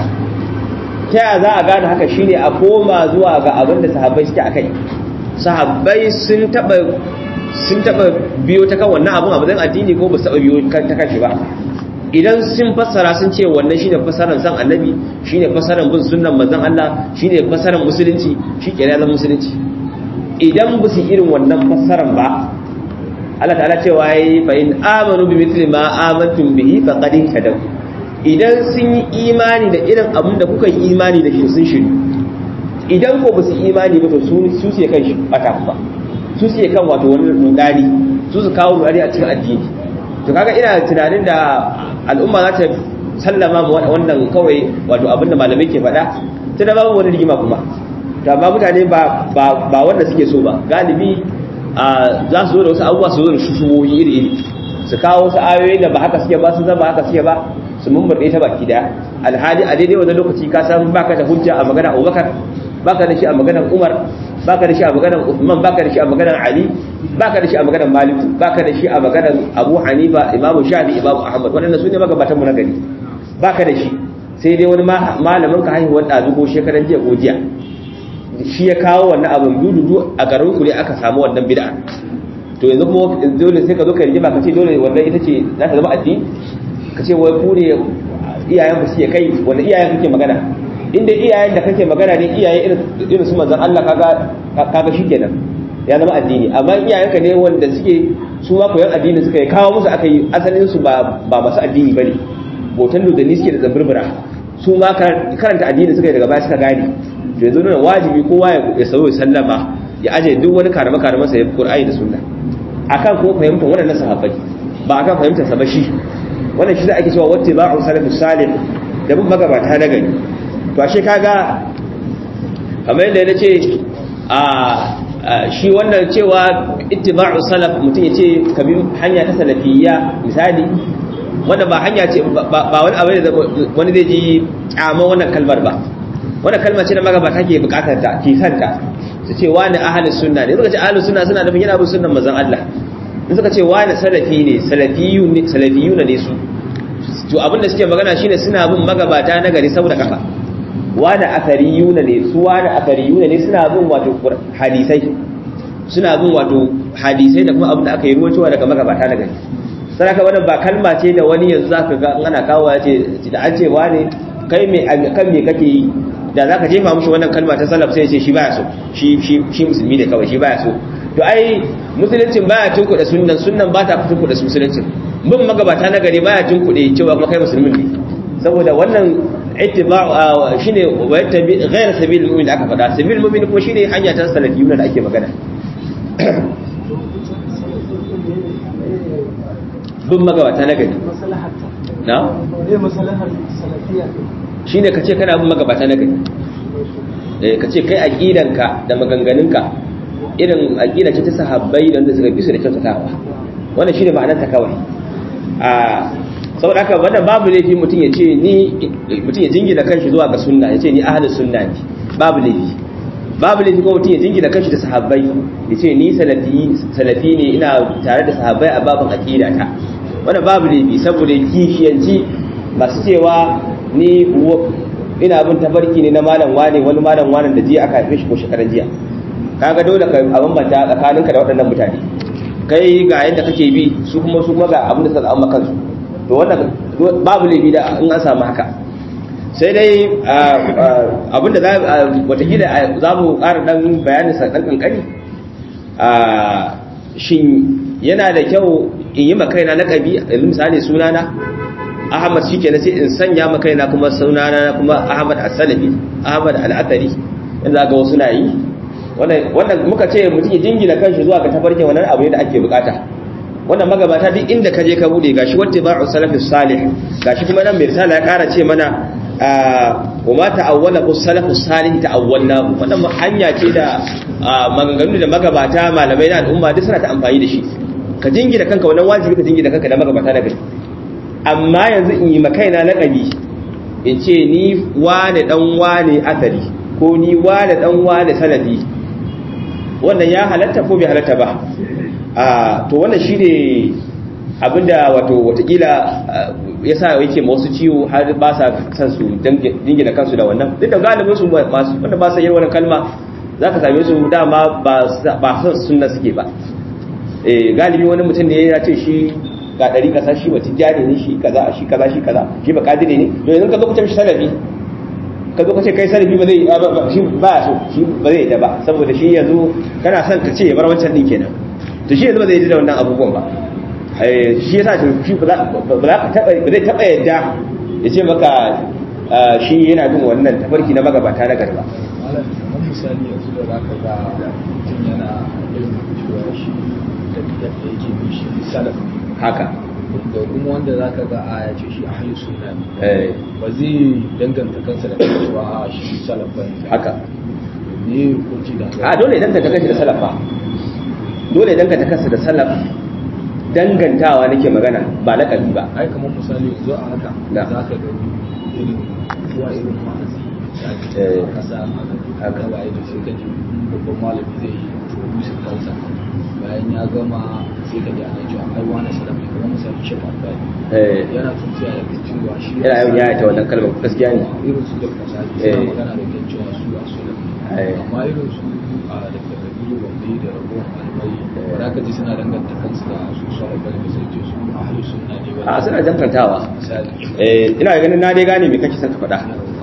ta yaya za a gane haka shine a koma zuwa ga abin da sahabbai suke akai sahabbai sun taba sun taba biyo ta kan wannan abun abin addini ko ba su taba biyo ta kashi ba idan sun fassara sun ce wannan shine fassarar san annabi shine fassarar bin sunnan manzon Allah shine fassarar musulunci shi ke zama musulunci idan ba su irin wannan fassarar ba Allah ta'ala cewa yayi fa in amanu bi mithli ma amantum bihi faqad ihtadaw idan sun yi imani da irin abin da kuka yi imani da shi sun shiru idan ko ba su imani ba to su su sai kan shi bata ba su sai kan wato wani rudani su su kawo rudani a cikin addini to kaga ina tunanin da al'umma za ta sallama wannan kawai wato abinda malamai ke faɗa ta da babu wani rigima kuma to amma mutane ba ba wanda suke so ba galibi za su zo da wasu abubuwa su zo da shushuwoyi iri iri su kawo wasu ayoyi da ba haka suke ba su zama haka suke ba su mummurɗe ta baki daya alhali a daidai wani lokaci ka san baka da hujja a magana Abubakar baka da shi a maganar Umar baka da shi a maganar Uthman baka da shi a maganar Ali baka da shi a maganar maliku baka da shi a maganar abu hanifa imamu shafi imamu ahmad waɗanda su ne magabatan mu na gari baka da shi sai dai wani malamin ka haihuwar ɗazu ko shekaran jiya ko jiya shi ya kawo wannan abin dududu a garin ku ne aka samu wannan bid'a to yanzu kuma dole sai ka zo ka rigima ka ce dole wannan ita ce za ta zama addini ka ce wai ku ne iyayen ku suke kai wanda iyayen kake magana inda iyayen da kake magana ne iyaye irin su manzon Allah kaga kaga shikenan ya zama addini amma iyayenka ne wanda suke su ma koyan addini suka yi kawo musu aka yi asalin su ba ba masu addini bane botan dodani suke da zambirbira su ma karanta addini suka yi daga baya suka gane to yanzu nuna wajibi kowa ya sauyo sallama ya aje duk wani karama karama sa ya fi qur'ani da sunna akan kuma fahimtar waɗannan sahabbai ba akan fahimtar sa ba shi wannan shi da ake cewa wacce ba'u salafus salih da bin magabata na gari to ashe kaga kamar yadda na ce a shi wannan cewa ittiba'u salaf mutum ya ce ka bi hanya ta salafiyya misali wanda ba hanya ce ba wani abu da wani zai ji kyamar wannan kalmar ba wannan kalmar ce da magabata ke bukatar ta ke santa su ce wani ahalus sunna ne suka ce ahalus sunna suna nufin yana bin sunnan manzon Allah in suka ce wani salafi ne salafiyu ne salafiyu ne su to abinda suke magana shine suna bin magabata na gari saboda kafa wani asariyuna ne su wani asariyuna ne suna bin wato hadisai suna bin wato hadisai da kuma abin da aka yi ruwancewa daga magabata na gari saraka wannan ba kalma ce da wani yanzu zaka ga ana kawo ya ce da an ce wani kai me kan me kake yi da zaka jefa mushi wannan kalma ta salaf sai ya ce shi baya so shi shi shi musulmi ne kawai shi baya so to ai musuluncin baya tunkuɗe sunnan sunnan ba ta tunkuɗe musuluncin bin magabata na gari baya tunkuɗe cewa kuma kai musulmin ne saboda wannan ittiba'u shine wa yattabi ghayr sabil mu'min da aka faɗa sabil mu'min kuma shine hanya ta salafiyuna da ake magana bin magabata na gari na shine kace kana bin magabata na gari eh kace kai aqidanka da maganganunka irin aqida ce ta sahabbai da wanda suka bi su da kyautatawa wannan shine ma'anar ta kawai a saboda haka wannan babu laifi mutum ya ce ni mutum ya jingina kanshi zuwa ga sunna ya ce ni ahlus sunna ne babu laifi babu laifi kuma mutum ya jingina kanshi da sahabbai ya ce ni salafi salafi ne ina tare da sahabbai a babin aqida ta wannan babu laifi saboda kishiyanci masu cewa ni ina bin tafarki ne na malam wane wani malam wane da jiya aka haife shi ko shekaran jiya kaga dole ka bambanta tsakaninka da waɗannan mutane kai ga yadda kake bi su kuma su kuma ga abin da suka zama kansu to wannan babu laifi da in an samu haka sai dai abinda za watakila za mu ƙara ɗan bayanin sa ɗan ƙanƙani shin yana da kyau in yi makaina na ƙabi misali sunana ahmad shi ke na sai in sanya makaina kuma sunana kuma ahmad al-salafi ahmad al-athari yanzu ga wasu na yi wannan muka ce mutum ya jingina kanshi zuwa ga tafarkin wannan abu da ake bukata wannan magabata duk inda ka je ka bude gashi wata ba'u salafus salih gashi kuma nan mai risala ya kara ce mana wa ma ta'awwala ku salafus salih ta'awwalna wannan hanya ce da maganganu da magabata malamai na al'umma duk suna ta amfani da shi ka jingina kanka wannan wajibi ka jingina kanka da magabata na gari amma yanzu in yi makaina laqabi in ce ni wane dan wane asali ko ni wane dan wane salafi wannan ya halatta ko bai halatta ba a to wannan shi ne abinda wato watakila ya sa yake wasu ciwo har ba sa san su dingina kansu da wannan duk da galibin su masu wanda ba sa yin wannan kalma za ka same su dama ba san sunna suke ba galibi wani mutum ne ya ce shi ga ɗari kasa shi wata jari ne shi kaza shi kaza shi kaza shi ba kadire ne to yanzu ka zo kuce shi salafi ka zo ka ce kai salafi ba zai shi ba so shi ba zai da ba saboda shi yanzu kana son ka ce ya bar wancan din kenan to shi yanzu ba zai yi da wannan abubuwan ba shi yasa shi ba za ka taba ba zai taba yadda ya ce maka shi yana bin wannan tafarki na magabata na garba misali yanzu da za ka ga mutum yana irin cewa shi da yake bi shi salaf haka da kuma wanda za ka ga a ya ce shi a halin suna ne ba zai danganta kansa da cewa a shi salaf ba ne haka ne hukunci da a dole idan ka kanshi da salaf ba dole idan ka kansa da salaf dangantawa nake magana ba laƙabi ba ai kamar misali yanzu a haka Da. za ka gani irin zuwa irin ma'azi misali kasa haka waye da sai ka ji babban malami zai yi introduce kansa bayan ya gama sai ka ji ana cewa ai wani salafi kuma misali shi albani yana tuntuya da cewa shi yana yawan yaya ta wannan kalmar gaskiya ne irin su da fasali suna magana da kan cewa su a sulafi amma irin su a da kabilu wanda da ragowar malamai da aka ji suna danganta kansu da su su albani da sai ce su a halin sunna ne a suna dangantawa misali ina ganin na dai gane me kake son ka faɗa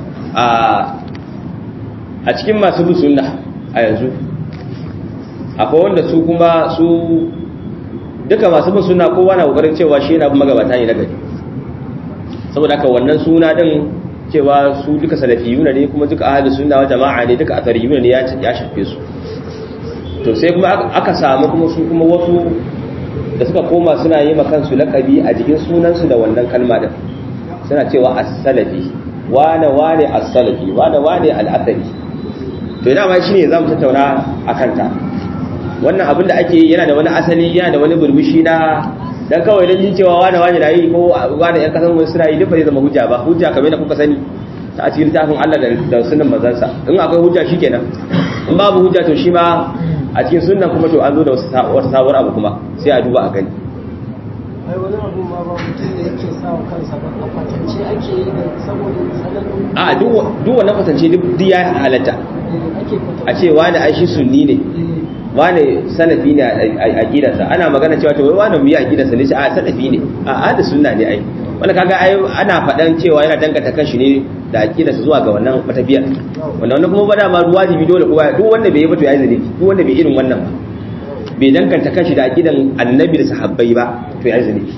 a cikin masu bin sunna a yanzu akwai wanda su kuma su duka masu bin sunna kowa na kokarin cewa shi yana bin magabata ne na gari saboda haka wannan suna din cewa su duka salafiyuna ne kuma duka ahlus sunna wa jama'a ne duka athariyuna ne ya shafe su to sai kuma aka samu kuma su kuma wasu da suka koma suna yi kansu lakabi a jikin sunansu da wannan kalma din suna cewa as-salafi wane wane as-salafi wane wane al-athari to ina ma shine zamu tattauna akan ta wannan abin da ake yana da wani asali yana da wani burbushi na dan kawai dan jin cewa wani wani na yi ko wani yan kasan wani suna yi duk bai zama hujja ba hujja kamar da kuka sani ta a cikin tafin Allah da sunan manzansa in akwai hujja shikenan in babu hujja to shi ma a cikin sunan kuma to an zo da wata sabuwar abu kuma sai a duba a gani ai wani abu ma ba mutum da yake sa wa kansa ba a kwatance ake yi da saboda tsananin a duk wannan kwatance duk ya halatta ake kwatance a ce wani ai shi sunni ne wane salafi ne a gidansa ana magana cewa to wai wane mu yi a gidansa ne a salafi ne a ahli sunna ne ai wanda kaga ai ana faɗan cewa yana danganta kanshi ne da aqidarsa zuwa ga wannan matafiyar wanda wannan kuma bada ma wajibi dole kowa duk wanda bai yi ba to yayi zalimi duk wanda bai irin wannan ba bai danganta kanshi da aqidan annabi da sahabbai ba to yayi zalimi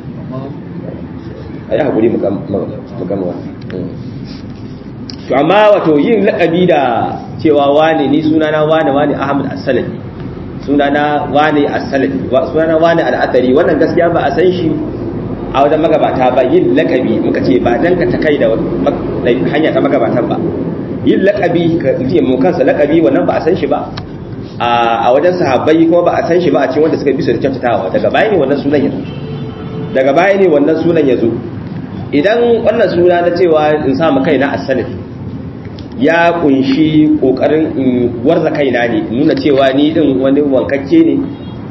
ayi hakuri mu gama wannan to amma wato yin laƙabi da cewa wane ni sunana wane wane Ahmad As-Salafi sunana wane As-Salafi sunana wane Al-Athari wannan gaskiya ba a san shi a wajen magabata ba yin laƙabi muka ce ba dan ka ta kai da hanya ta magabatan ba yin laƙabi ka ji mu kansa laƙabi wannan ba a san shi ba a wajen sahabbai kuma ba a san shi ba a cikin wanda suka bi su da kyautatawa daga baya ne wannan sunan ya zo daga baya ne wannan sunan ya zo idan wannan suna na cewa in sa mu kaina As-Salafi ya kunshi kokarin in warza kaina ne nuna cewa ni din wani wankakke ne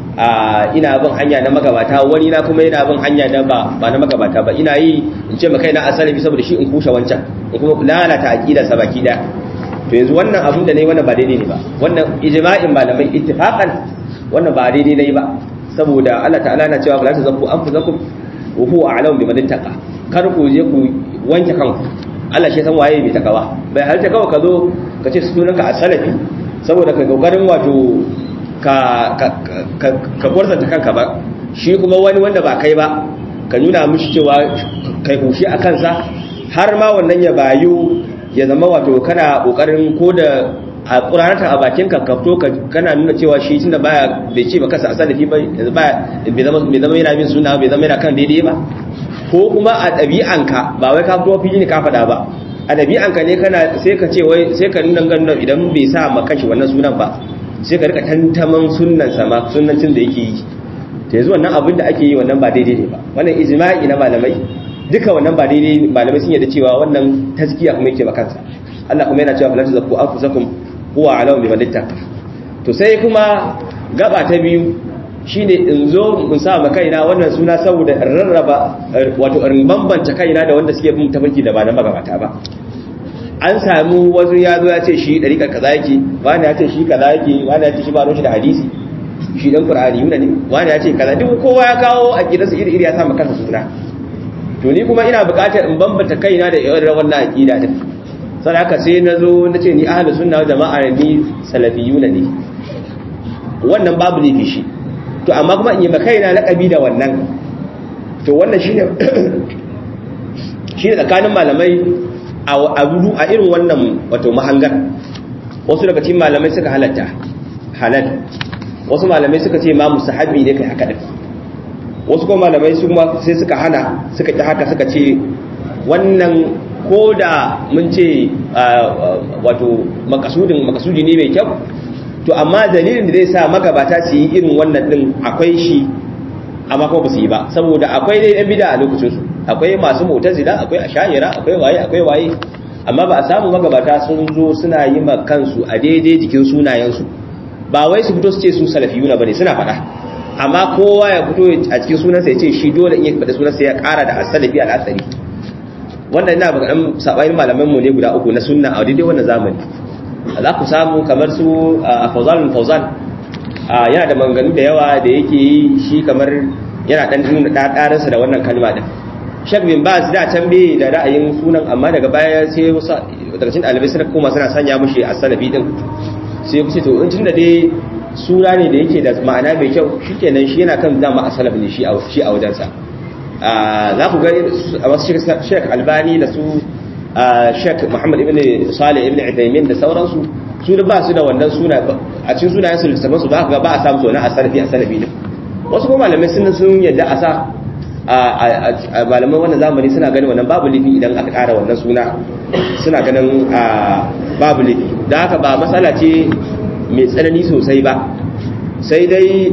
a ina bin hanya na magabata wani na kuma yana bin hanya na ba ba na magabata ba ina yi in ce maka ina asali saboda shi in kushe wancan in kuma lalata aqida sa baki da to yanzu wannan abun da nayi wannan ba daidai ne ba wannan ijma'in malamai ittifaqan wannan ba daidai nayi ba saboda Allah ta'ala na cewa la tazakku anfusakum wa huwa a'lamu biman ittaqa kar ku je ku wanke kanku Allah shi san waye mai takawa bai halta kawai ka zo ka ce sunanka a salafi saboda ka kokarin wato ka ka ka gwarzanta kanka ba shi kuma wani wanda ba kai ba ka nuna mishi cewa kai kushi a kansa har ma wannan ya bayu ya zama wato kana kokarin ko da a ƙuranata a bakin ka kafto kana nuna cewa shi tunda baya bai ce ba kasa a salafi ba yanzu baya bai zama yana bin suna bai zama yana kan daidai ba ko kuma a ɗabi'anka ba wai ka fito fili ne ka faɗa ba a ɗabi'anka ne kana sai ka ce wai sai ka nuna ganin idan bai sa ma kanshi wannan sunan ba sai ka rika tantaman sunnan sa ma sunnancin da yake yi to yanzu wannan abin da ake yi wannan ba daidai ne ba wannan ijma'i na malamai duka wannan ba daidai malamai sun yarda cewa wannan tazkiya kuma yake ba kansa Allah kuma yana cewa falatu zakku anfusakum huwa alamu biman ittaqa to sai kuma gaba ta biyu shine in zo in sa ma kaina wannan suna saboda in rarraba wato in bambanta kaina da wanda suke bin tafarki da ba na magabata ba an samu wasu ya zo ya ce shi dariƙar kaza yake wani ya ce shi kaza yake wani ya ce shi ba shi da hadisi shi dan qur'ani yuna ne wani ya ce kaza duk kowa ya kawo a gidansa iri iri ya sa ma kansa suna to ni kuma ina buƙatar in bambanta kaina da irin wannan aqida din sai haka sai na zo na ce ni ahlus sunna jama'a ni salafiyuna ne wannan babu ne shi to amma kuma in yi makaina laƙabi da wannan to wannan shine shine tsakanin malamai a rudu a irin wannan wato mahangar wasu daga cikin malamai suka halatta halal wasu malamai suka ce ma musahabi ne kai haka din wasu kuma malamai su kuma sai suka hana suka ki haka suka ce wannan ko da mun ce wato makasudin makasudi ne mai kyau to amma dalilin da zai sa magabata su yi irin wannan din akwai shi amma kuma ba su yi ba saboda akwai dai yan bida a lokacin su akwai masu mu'tazila akwai ashayira akwai waye akwai waye amma ba a samu magabata sun zo suna yi ma kansu a daidai jikin sunayensu ba wai su fito su ce su salafiyuna bane suna faɗa amma kowa ya fito a cikin sunansa ya ce shi dole in ya faɗi sunansa ya ƙara da asalafi al'asari wannan ina ba ɗan saɓayin malaman mu ne guda uku na sunna a daidai wannan zamani za ku samu kamar su a fauzan fauzan yana da maganganu da yawa da yake yi shi kamar yana ɗan nuna ɗaɗarinsa da wannan kalma ɗin shek bin ba su da can bai da ra'ayin sunan amma daga baya sai wasu daga cikin ɗalibai suna koma suna sanya mushi a salafi ɗin sai ku ce to in tunda dai suna ne da yake da ma'ana mai kyau shikenan shi yana kan dama a salaf ne shi a wajensa za ku ga a wasu shek albani da su shek muhammad ibn salih ibn idaimin da sauransu su da ba su da wannan suna a cikin sunayen su littafin su ba ga ba a samu suna a salafi a salafi ne wasu kuma malamai sun sun yadda a sa a malaman wannan zamani suna ganin wannan babu lifi idan aka kara wannan suna suna ganin babu lifi da haka ba matsala ce mai tsanani sosai ba sai dai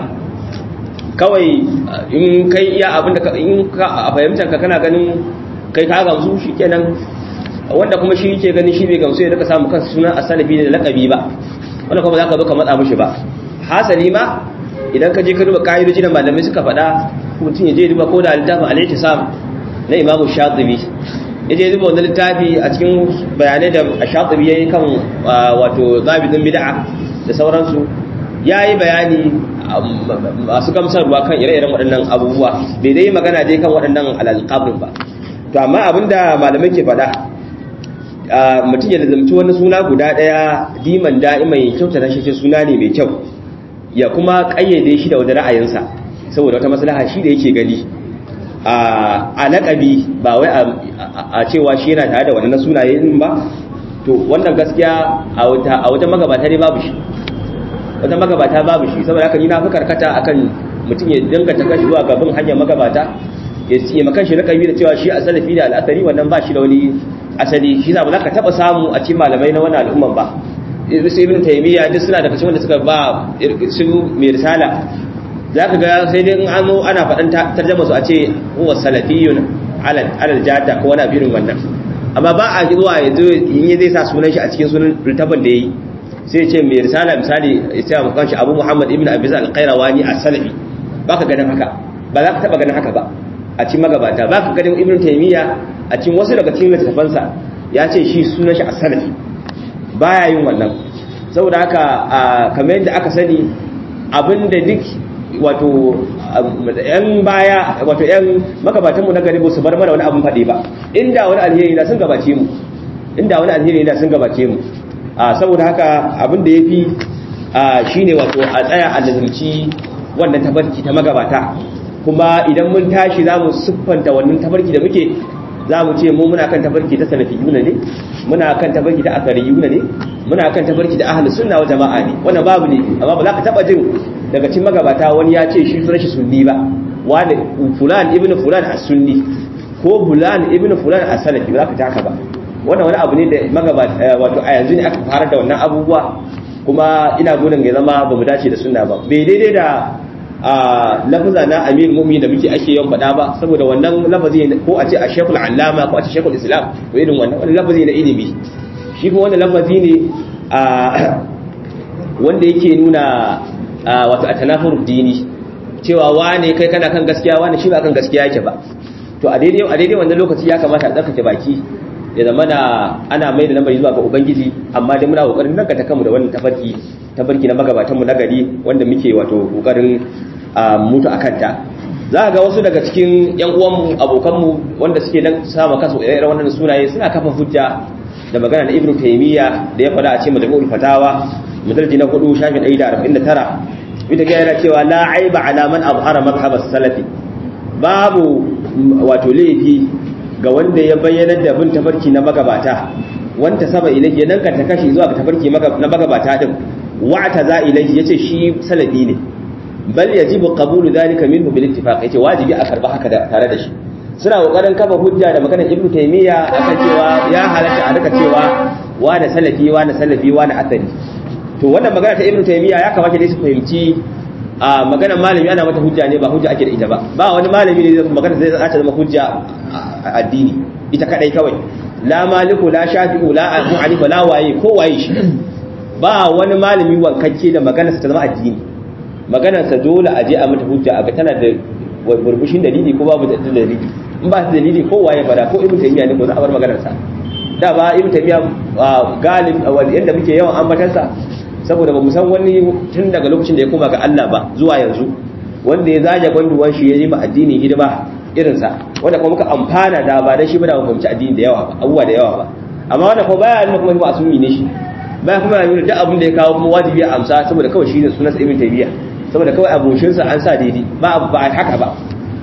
kawai in kai iya abinda in ka a fahimtar ka kana ganin kai ka gamsu shi kenan wanda kuma shi ke ganin shi bai gamsu ya daga samu kansa sunan asalafi da lakabi ba wanda kuma za ka zo ka matsa mushi ba hasali ma idan ka je ka duba ka'idoji da malamai suka faɗa mutum ya je duba ko da littafin alaihi sam na imamu shatibi ya je duba wani littafi a cikin bayanai da shatibi ya yi kan wato zabidin bid'a da sauransu ya yi bayani masu gamsarwa kan ire-iren waɗannan abubuwa bai dai magana dai kan waɗannan alalƙabin ba to amma abinda malamai ke faɗa mutum ya zamci wani suna guda ɗaya diman da'iman ya kyauta na shi suna ne mai kyau ya kuma ƙayyade shi da wani ra'ayinsa saboda wata maslaha shi da yake gani a laƙabi ba wai a cewa shi yana tare da wannan sunaye din ba to wannan gaskiya a wata magabata ne babu shi wata magabata babu shi saboda haka ni na fi karkata akan mutum ya danganta kashi zuwa gaban hanyar magabata ya ce makan shi laƙabi da cewa shi a salafi da al'asari wannan ba shi da wani asali shi za ba za ka taɓa samu a cikin malamai na wani al'umman ba su ibn taimiyya duk suna daga cikin wanda suka ba su mai risala za ka ga sai dai in an ana faɗin tarjama su a ce huwa salafiyun alal jata ko wani abirin wannan amma ba a zuwa ya zo in yi zai sa sunan shi a cikin sunan littafin da ya yi sai ce mai risala misali ya ce a shi abu muhammad ibn abiza alƙairawani a salafi ba ka ganin haka ba za ka taɓa ganin haka ba a cikin magabata ba ka ganin ibn taimiyya a cikin wasu daga cikin littafansa ya ce shi sunan shi a salafi baya yin wannan saboda haka kamar yadda aka sani abinda duk wato yan baya wato yan magabatanmu na gari ba su bar mana wani abin faɗi ba inda wani alheri na sun gabace mu inda wani alheri na sun gabace mu saboda haka abin da ya fi shi ne wato a tsaya a nazarci wannan tabarki ta magabata kuma idan mun tashi za mu siffanta wannan tabarki da muke za mu ce mu muna kan tabarki ta salafiyuna ne muna kan tabarki ta akariyuna ne muna kan tabarki da ahlus sunna wa jama'a ne wannan babu ne amma ba za ka taba jin daga cikin magabata wani ya ce shi sunan shi sunni ba wani fulan ibn fulan as-sunni ko fulan ibn fulan as-salafi ba za ka taka ba wannan wani abu ne da magabata wato a yanzu ne aka fara da wannan abubuwa kuma ina gudun ya zama ba mu dace da sunna ba bai daidai da a lafaza na amir mumin da muke ake yawan faɗa ba saboda wannan lafazi ko a ce a shekul allama ko a ce shekul islam ko irin wannan wani lafazi na ilimi shi kuma wannan lafazi ne a wanda yake nuna wato a tanafur dini cewa wane kai kana kan gaskiya wane shi ba kan gaskiya yake ba to a daidai a daidai wannan lokaci ya kamata a tsarkake baki ya zama na ana mai da lamari zuwa ga ubangiji amma dai muna kokarin nan ta kanmu da wannan tafarki tafarki na magabatanmu na gari wanda muke wato kokarin mutu a kanta za ga wasu daga cikin yan uwanmu abokanmu wanda suke dan sama kasu irin wannan sunaye suna kafa hujja da magana na ibnu taymiya da ya faɗa a cikin majmu'ul fatawa mudalji na 4 shafin 149 ita ga yana cewa la aiba ala man abhara madhhab as-salafi babu wato laifi ga wanda ya bayyana da bin tafarki na magabata wanta saba ilahi ya danka ta kashi zuwa ga tafarki na magabata din wa'ata za ilahi yace shi salafi ne bal yajibu qabulu dhalika minhu bil ittifaq yace wajibi a karba haka da tare da shi suna kokarin kafa hujja da maganar ibnu taymiya akan cewa ya halatta a rika cewa wa da salafi wa da salafi wa da asali to wannan magana ta ibnu taymiya ya kamata dai su fahimci a maganar malami ana mata hujja ne ba hujja ake da ita ba ba wani malami ne magana zai zata zama hujja a addini ita kadai kawai la maliku la shafi'u la abu hanifa la waye ko waye shi ba wani malami wankakke da maganarsa ta zama addini maganarsa dole a je a mata hujja a ga tana da burbushin dalili ko babu da dalili in ba ta dalili ko waye fada ko ibn taymiya ne ko za a bar maganarsa da ba ibn taymiya galib yanda muke yawan ambatansa saboda ba mu san wani tun daga lokacin da ya koma ga Allah ba zuwa yanzu wanda ya zaje gwanduwan shi ya yi ma addini hidima irinsa wanda kuma muka amfana da ba dan shi ba da mu fahimci addini da yawa ba abubuwa da yawa ba amma wanda kuma baya nuna kuma ba asumi ne shi baya kuma nuna duk abin da ya kawo kuma wajibi a amsa saboda kawai shi ne sunan ibn taymiya saboda kawai aboshin sa an sa daidai ba ba haka ba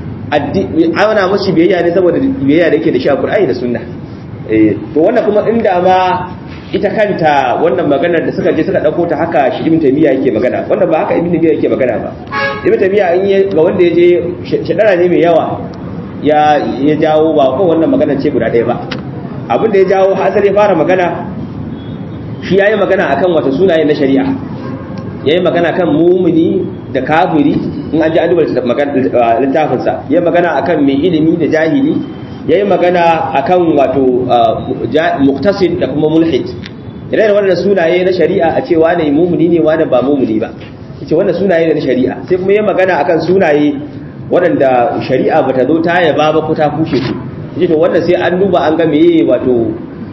ana mashi biyayya ne saboda biyayya da yake da shi a Qur'ani da Sunna eh to wannan kuma inda ma ita kanta wannan maganar da suka je suka dauko ta haka shi ibn taymiya yake magana wanda ba haka ibn taymiya yake magana ba ibn taymiya in ga wanda yaje shedara ne mai yawa ya ya jawo ba ko wannan magana ce guda ɗaya ba abin da ya jawo hasali ya fara magana shi yayi magana akan wata sunaye na shari'a yayi magana kan mumini da kafiri in an ji an duba littafin sa yayi magana akan mai ilimi da jahili yayi magana akan wato muqtasid da kuma mulhid idan da wannan sunaye na shari'a a ce wane mumuni ne wane ba mumuni ba yace wannan sunaye ne na shari'a sai kuma yayi magana akan sunaye waɗanda shari'a bata zo ta yaba ba ko ta kushe su yace to wannan sai an duba an ga meye wato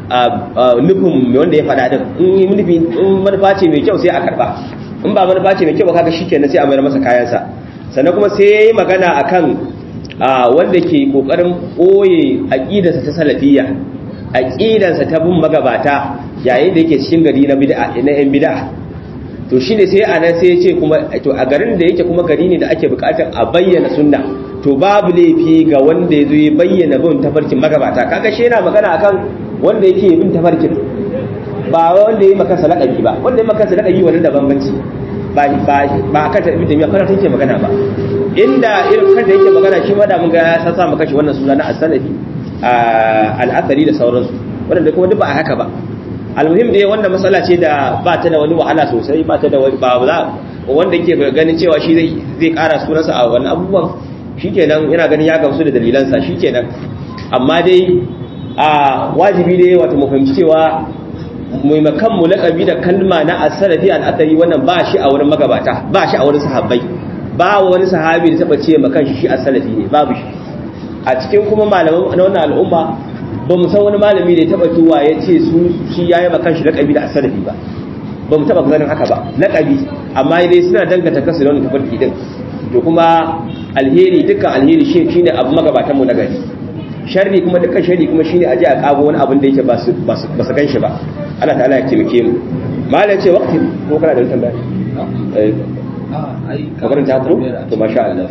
nufin wanda ya faɗa din in nufi in manufa ce mai kyau sai a karba in ba manufa ce mai kyau ba kaga shikenan sai a mayar masa kayansa sannan kuma sai yayi magana akan wanda ke kokarin ɓoye aƙidarsa ta salafiyya aƙidarsa ta bin magabata yayin da yake cikin gari na bid'a na yan bid'a to shine sai a nan sai ya ce kuma to a garin da yake kuma gari ne da ake buƙatar a bayyana sunna to babu laifi ga wanda ya zo ya bayyana bin tafarkin magabata kaga shi yana magana akan wanda yake bin tafarkin ba wanda ya yi maka salakabi ba wanda ya maka salakabi wannan da bambanci ba ba ba kan ta ibn kana take magana ba inda irin kan da yake magana shi ma da mun ga ya sa maka shi wannan suna na as-salafi al-athari da sauransu wanda kuma duk ba haka ba almuhim dai wannan matsala ce da ba ta da wani wahala sosai ba ta da wani ba za wanda yake ganin cewa shi zai zai kara sunansa a wannan abubuwan shikenan yana ganin ya gamsu da dalilansa shikenan amma dai a wajibi dai wato mu fahimci cewa maimakon mu laƙabi da kalma na asalafi al'asari wannan ba shi a wurin magabata ba shi a wurin sahabbai ba wani sahabi da taɓa ce makan shi shi asalafi ne babu shi a cikin kuma malaman na wannan al'umma ba mu san wani malami da ya taɓa tuwa ya ce su shi ya yi makan shi laƙabi da asalafi ba ba mu taɓa ganin haka ba laƙabi amma dai suna danganta kansu da wani tafarki din to kuma alheri dukkan alheri shi ne abu magabatan mu na gari sharri kuma dukkan sharri kuma shine aje a kago wani abin da yake ba su ba su ganshi ba Allah ta'ala ya taimake mu malam ce waqti ko kana da tambaya eh kabarin ta ko to masha Allah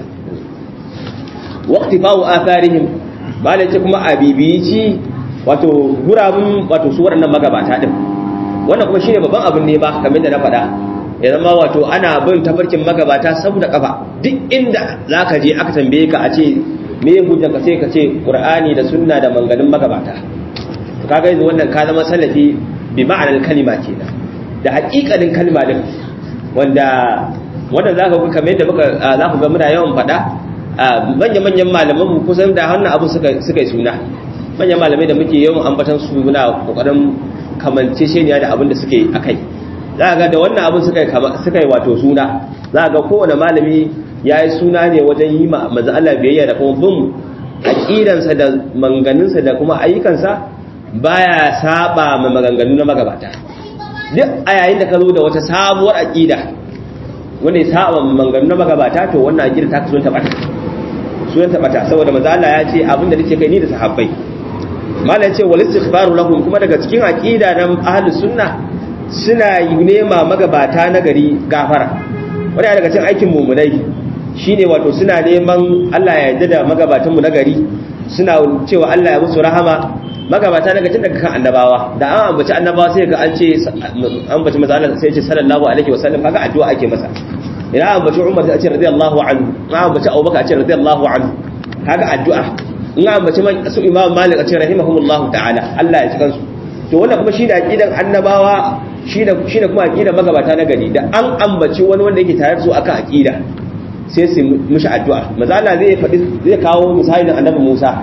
waqti fa'u atharihim malam ce kuma abibici wato gurabun wato su waɗannan magabata din wannan kuma shine babban abin ne ba kamar da na faɗa ya zama wato ana bin tafarkin magabata saboda kafa duk inda zaka je aka tambaye ka a ce me ya hujja ka sai ka ce qur'ani da sunna da manganin magabata to kaga yanzu wannan ka zama salafi bi ma'anar kalima kenan da haƙiƙanin kalma din wanda wanda zaka ga kamar yadda muka za ku ga muna yawan faɗa manyan manyan malaman mu kusan da wannan abu suka suka yi suna manyan malamai da muke yawan ambatan su muna kokarin kamance sheniya da abin da suke akai za ga da wannan abin suka suka yi wato suna za ga kowane malami ya yi suna ne wajen yi ma manzo Allah biyayya da kuma bin aqidansa da manganinsa da kuma ayyukansa baya saba ma maganganu na magabata duk a yayin da ka zo da wata sabuwar aqida wanda ya saba ma maganganu na magabata to wannan aqida ta kusa ta bata sunan ta bata saboda manzo Allah ya ce abinda nake kai ni da sahabbai mallan ce wal istighfaru lahum kuma daga cikin aqida na ahlus sunna suna yi nema magabata na gari gafara wani daga cikin aikin mumunai shine wato suna neman Allah ya yarda da magabatanmu na gari suna cewa Allah ya musu rahama magabata na gajin daga kan annabawa da an ambaci annabawa sai ga an ce ambaci maza Allah sai ce sallallahu alaihi wasallam kaga addu'a ake masa ina ambaci Umar sai a ce radiyallahu anhu ina ambaci Abubakar a ce radiyallahu anhu kaga addu'a in ambaci su Imam Malik a ce rahimahumullahu ta'ala Allah ya ci kansu to wannan kuma shine aqidan annabawa shine shine kuma aqida magabata na gari da an ambaci wani wanda yake tare da su akan aqida sai su mishi addu'a maza Allah zai faɗi zai kawo misalin annabi Musa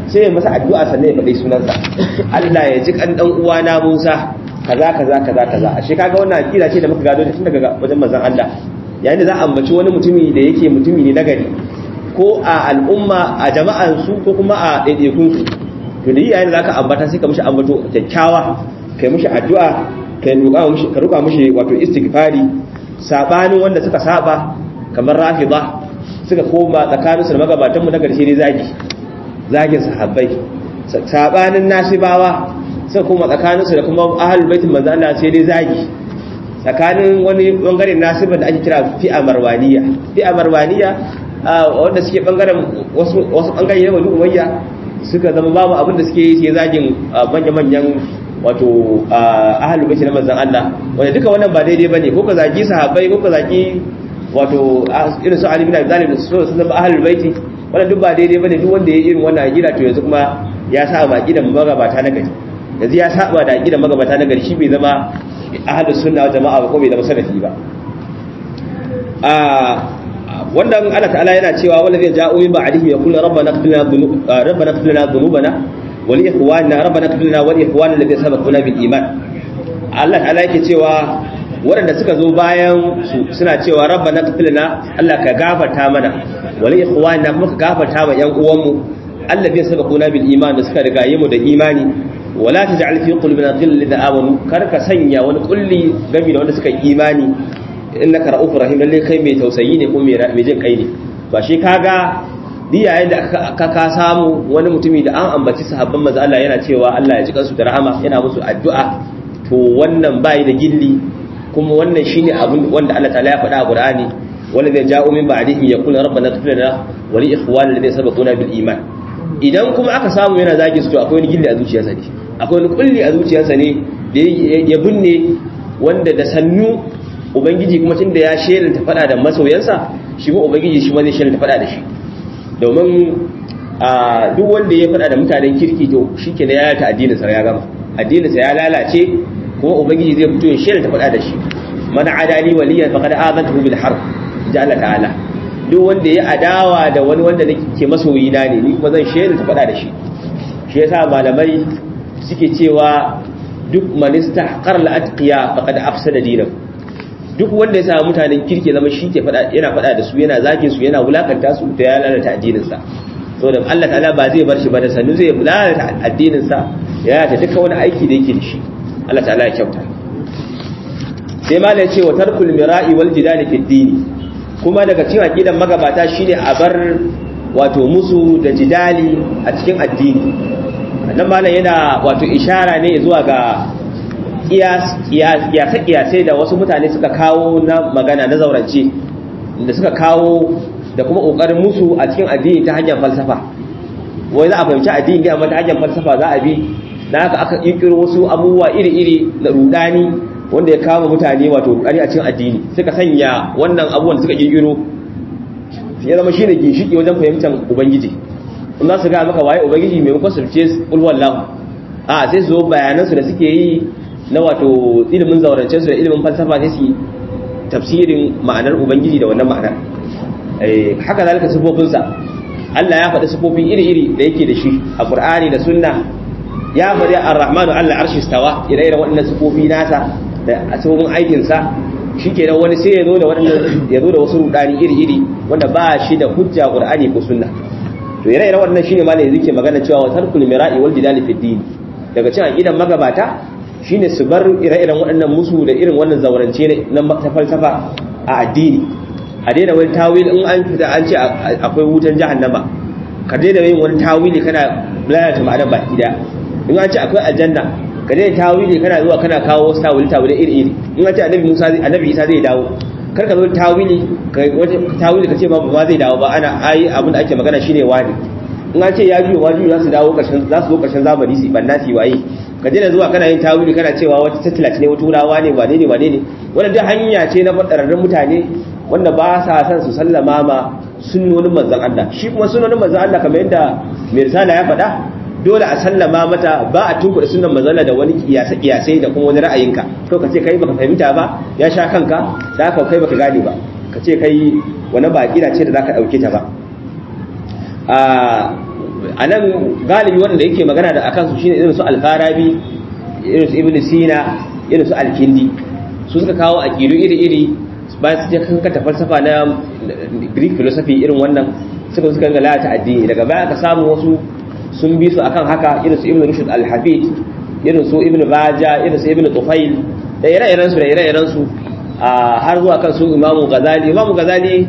sai ya masa addu'a sannan ya faɗi sunansa Allah ya ji kan dan uwana Musa kaza kaza kaza kaza ashe kaga wannan akida ce da muka gado tun daga wajen manzon Allah yayin da za a ambaci wani mutumi da yake mutumi ne nagari ko a al'umma a jama'an su ko kuma a ɗaiɗaikun su to da yayin da zaka ambata sai ka mishi ambato kyakkyawa kai mishi addu'a kai roƙa mishi ka roƙa mishi wato istighfari sabanin wanda suka saba kamar rafida suka koma tsakaninsu da magabatanmu na ƙarshe ne zagi zagin sahabbai sabanin nasibawa suka koma tsakaninsu da kuma ahalul baitin manzo Allah sai dai zagi tsakanin wani bangaren nasiban da ake kira fi'a marwaniya fi'a marwaniya wanda suke bangaren wasu wasu bangare ne wani umayya suka zama babu abin da suke yi sai zagin manya-manyan wato ahalul baitin manzo Allah wanda duka wannan ba daidai bane ko ka zagi sahabbai ko ka zagi wato irin su Ali bin Abi Talib su sun zama ahlul baiti wannan duk ba daidai bane duk wanda ya irin wannan aqida to yanzu kuma ya sa ba aqidan magabata na gari yanzu ya saba da aqidan magabata na gari shi bai zama ahlus sunna wal jama'a ba ko bai zama salafi ba a wannan Allah ta'ala yana cewa wala zai ja'u min ba'dihi yaqulu rabbana ighfir lana dhunubana rabbana ighfir lana dhunubana wa li ikhwanina rabbana ighfir lana wa li ikhwanina alladhina sabaquna bil iman Allah ta'ala yake cewa waɗanda suka zo bayan su suna cewa rabba na kafilina Allah ka gafarta mana wani ikhwana kuma ka gafarta ma ƴan uwanmu Allah bai saba kuna bil iman da suka riga yi mu da imani wala taj'al fi qulubina ghillan lil amanu kar ka sanya wani kulli gami da wanda suka yi imani innaka ra'ufur rahim lalle kai mai tausayi ne ko mai jin kai ne ba shi kaga diyayen da ka ka samu wani mutumi da an ambaci sahabban manzo Allah yana cewa Allah ya ji kansu da rahama yana musu addu'a to wannan bai da gilli kuma wannan shine abin wanda Allah ta'ala ya faɗa a Qur'ani wala zai ja'u min ba'dihim yaqulu rabbana ighfir lana wa li ikhwanina alladhina sabaquna bil iman idan kuma aka samu yana zagi su to akwai wani gilli a zuciyarsa ne akwai wani kulli a zuciyarsa ne da ya binne wanda da sannu ubangiji kuma tunda ya shelanta faɗa da masoyansa shi kuma ubangiji shi ma zai shelanta faɗa da shi domin a duk wanda ya faɗa da mutanen kirki to shike ya yata addinin sa ya gama addinin sa ya lalace kuma ubangiji zai fito ya shelanta faɗa da shi man adali waliyan faqad azantuhu bil harb ja Allah ta'ala duk wanda ya adawa da wani wanda nake masoyi na ne ni kuma zan shelanta faɗa da shi shi yasa malamai suke cewa duk manista qarla atqiya faqad afsada dinahu duk wanda ya samu mutanen kirki zama shi ke fada yana fada da su yana zagin su yana wulakanta su da ya lalata addinin sa saboda Allah ta'ala ba zai bar shi ba da sannu zai lalata addinin sa ya lalata duka wani aiki da yake da shi Allah ta'ala ya kyauta sai ma ya ce wa tarkul mira'i wal jidali fi dini kuma daga cikin aqidan magabata shine a bar wato musu da jidali a cikin addini nan malam yana wato ishara ne zuwa ga kiyasai da wasu mutane suka kawo na magana na zaurance da suka kawo da kuma ƙoƙarin musu a cikin addini ta hanyar falsafa wai za a fahimci addini ne amma ta hanyar falsafa za a bi da haka aka ƙirƙiro wasu abubuwa iri-iri na rudani wanda ya kama mutane wato rudani a cikin addini suka sanya wannan abubuwan da suka ƙirƙiro ya zama shi ne ginshiki wajen fahimtar ubangiji in za su ga maka waye ubangiji maimakon su ce ulwallahu a sai su zo bayanansu da suke yi na wato ilimin zaurance su da ilimin falsafa sai su tafsirin ma'anar ubangiji da wannan ma'anar haka zalika sifofinsa Allah ya faɗi sifofin iri-iri da yake da shi a Qur'ani da Sunna ya faɗi Ar-Rahmanu Allah arshi stawa ire-iren waɗannan sifofi nasa da sifofin aikin sa shikenan wani sai ya zo da waɗannan ya zo da wasu rudani iri-iri wanda ba shi da hujja Qur'ani ko Sunna to ire-iren waɗannan shine malai yake magana cewa wa tarkul mira'i wal jidali fi din daga cikin aqidan magabata shine su bar ire-iren waɗannan musu da irin wannan zaurance na falsafa a addini a daina wani tawil in an fita an ce akwai wutan jahannama ka daina yin wani tawili kana lalata ma'anar baki da in an ce akwai aljanna ka daina tawili kana zuwa kana kawo wasu tawili tawili iri iri in an ce annabi Musa annabi Isa zai dawo kar ka zo tawili ka tawili ka ce ba ba zai dawo ba ana ai abin da ake magana shine wani in an ce ya biyo ma biyo za su dawo ƙarshen za su zo ƙarshen zamani su banna su waye ka daina zuwa kana yin tawili kana cewa wata tattalaci ne wata wurawa ne wane ne wane ne wannan duk hanya ce na fadararrun mutane wanda ba sa son su sallama ma sunnonin manzon Allah shi kuma sunnonin manzon Allah kamar yadda mai risala ya faɗa dole a sallama mata ba a tunkuɗa sunnan manzon Allah da wani kiyase kiyase da kuma wani ra'ayinka to ka ce kai baka fahimta ba ya sha kanka da haka kai baka gane ba ka ce kai wani ba kira ce da zaka dauke ta ba a a nan galibi wanda yake magana da akan su shine irin su alfarabi irin su ibn sina irin su alkindi su suka kawo aqidu iri-iri bayan su je kankata falsafa na greek philosophy irin wannan suka suka ga lalata addini daga baya aka samu wasu sun bi su akan haka irin su ibn rushd al-hafid irin su ibn baja irin su ibn tufail da ire-iren su da ire-iren su har zuwa kan su imamu ghazali imamu ghazali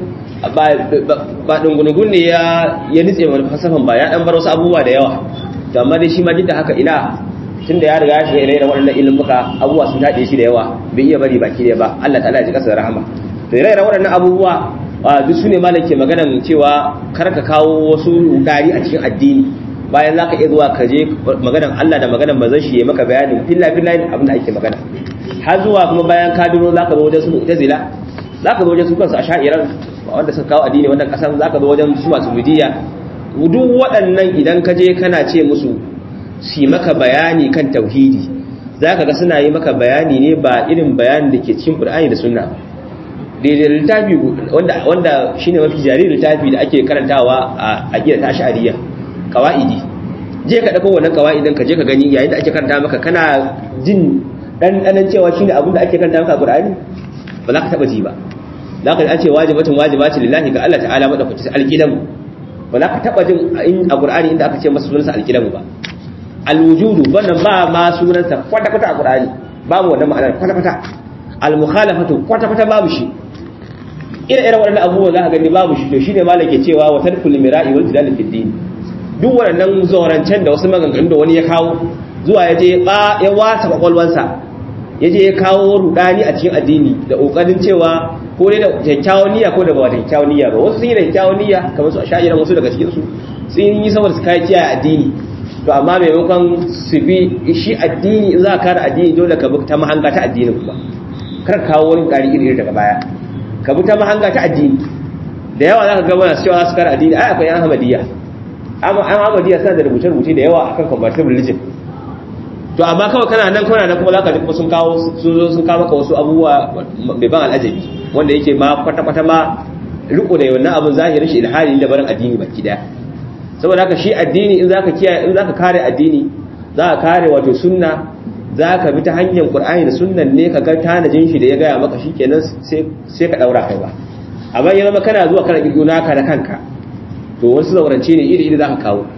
ba dungunugun ne ya ya nitse mana falsafan ba ya dan bar wasu abubuwa da yawa to amma dai shi ma duk da haka ina tunda ya riga ya shiga ire-iren waɗannan ilimuka abubuwa sun daɗe shi da yawa bai iya bari baki ɗaya ba Allah ta'ala ya ji kasa da rahama to ire-iren waɗannan abubuwa duk su ne malam ke maganan cewa kar ka kawo wasu rudari a cikin addini bayan za ka iya zuwa ka je maganan Allah da maganan manzon shi ya maka bayanin filla filla abin da ake magana har zuwa kuma bayan ka duro za ka zo wajen su mu'tazila za ka zo wajen su kansu a sha'iran wanda suka kawo addini wannan kasan za ka zo wajen su masu bidiya duk waɗannan idan ka je kana ce musu su maka bayani kan tauhidi za ka ga suna yi maka bayani ne ba irin bayanin da ke cikin ƙur'ani da sunna daidai littafi wanda shi ne mafi jari littafi da ake karantawa a gida ta sha'ariya kawa'idi je ka ɗauko wannan kawa'idin ka je ka gani yayin da ake karanta maka kana jin ɗanɗanan cewa shi ne abin da ake karanta maka a ƙur'ani ba za ka taɓa ji ba za ka an ce wajibatun wajibatun lillahi ga Allah ta'ala maɗaukaki alƙilamu ba za ka taɓa jin a ƙur'ani inda aka ce masa sunansa alƙilamu ba alwujudu wannan ba ma sunansa kwata-kwata a Qur'ani babu wannan ma'anar kwata-kwata al-mukhalafatu kwata-kwata babu shi ire-iren waɗannan abubuwan za ka gani babu shi to shine malam ke cewa wa tarkul mira'i wal jidal fi din duk waɗannan zorancen da wasu maganganu da wani ya kawo zuwa ya je ba ya wasa kwakwalwansa ya je ya kawo rudani a cikin addini da kokarin cewa ko dai da kyakkyawan niyya ko da ba da kyakkyawan niyya ba wasu sun yi da kyakkyawan niyya kamar su a sha'iran wasu daga cikin su sun yi saboda su kai kiyaye addini to amma maimakon su bi shi addini in za ka kare addini dole ka bi ta mahanga ta addini kuma kar kawo wani ƙari iri daga baya ka bi ta mahanga ta addini da yawa za ka gaba masu cewa su kare addini ai akwai yan hamadiyya an hamadiyya suna da rubuce-rubuce da yawa akan comparative religion to amma kawai kana nan kana nan kuma za ka ji kuma sun kawo sun zo sun kawo maka wasu abubuwa bai ban al'ajabi wanda yake ma kwata-kwata ma riko da wannan abin zahirin shi ilhali da barin addini baki daya saboda haka shi addini in zaka kiyaye in zaka kare addini zaka kare wato sunna zaka bi ta hanyar qur'ani da sunnan ne ka ga tanajin shi da ya gaya maka shikenan sai sai ka daura kai ba amma yana maka kana zuwa kana kirgo naka da kanka to wasu zaurance ne iri iri zaka kawo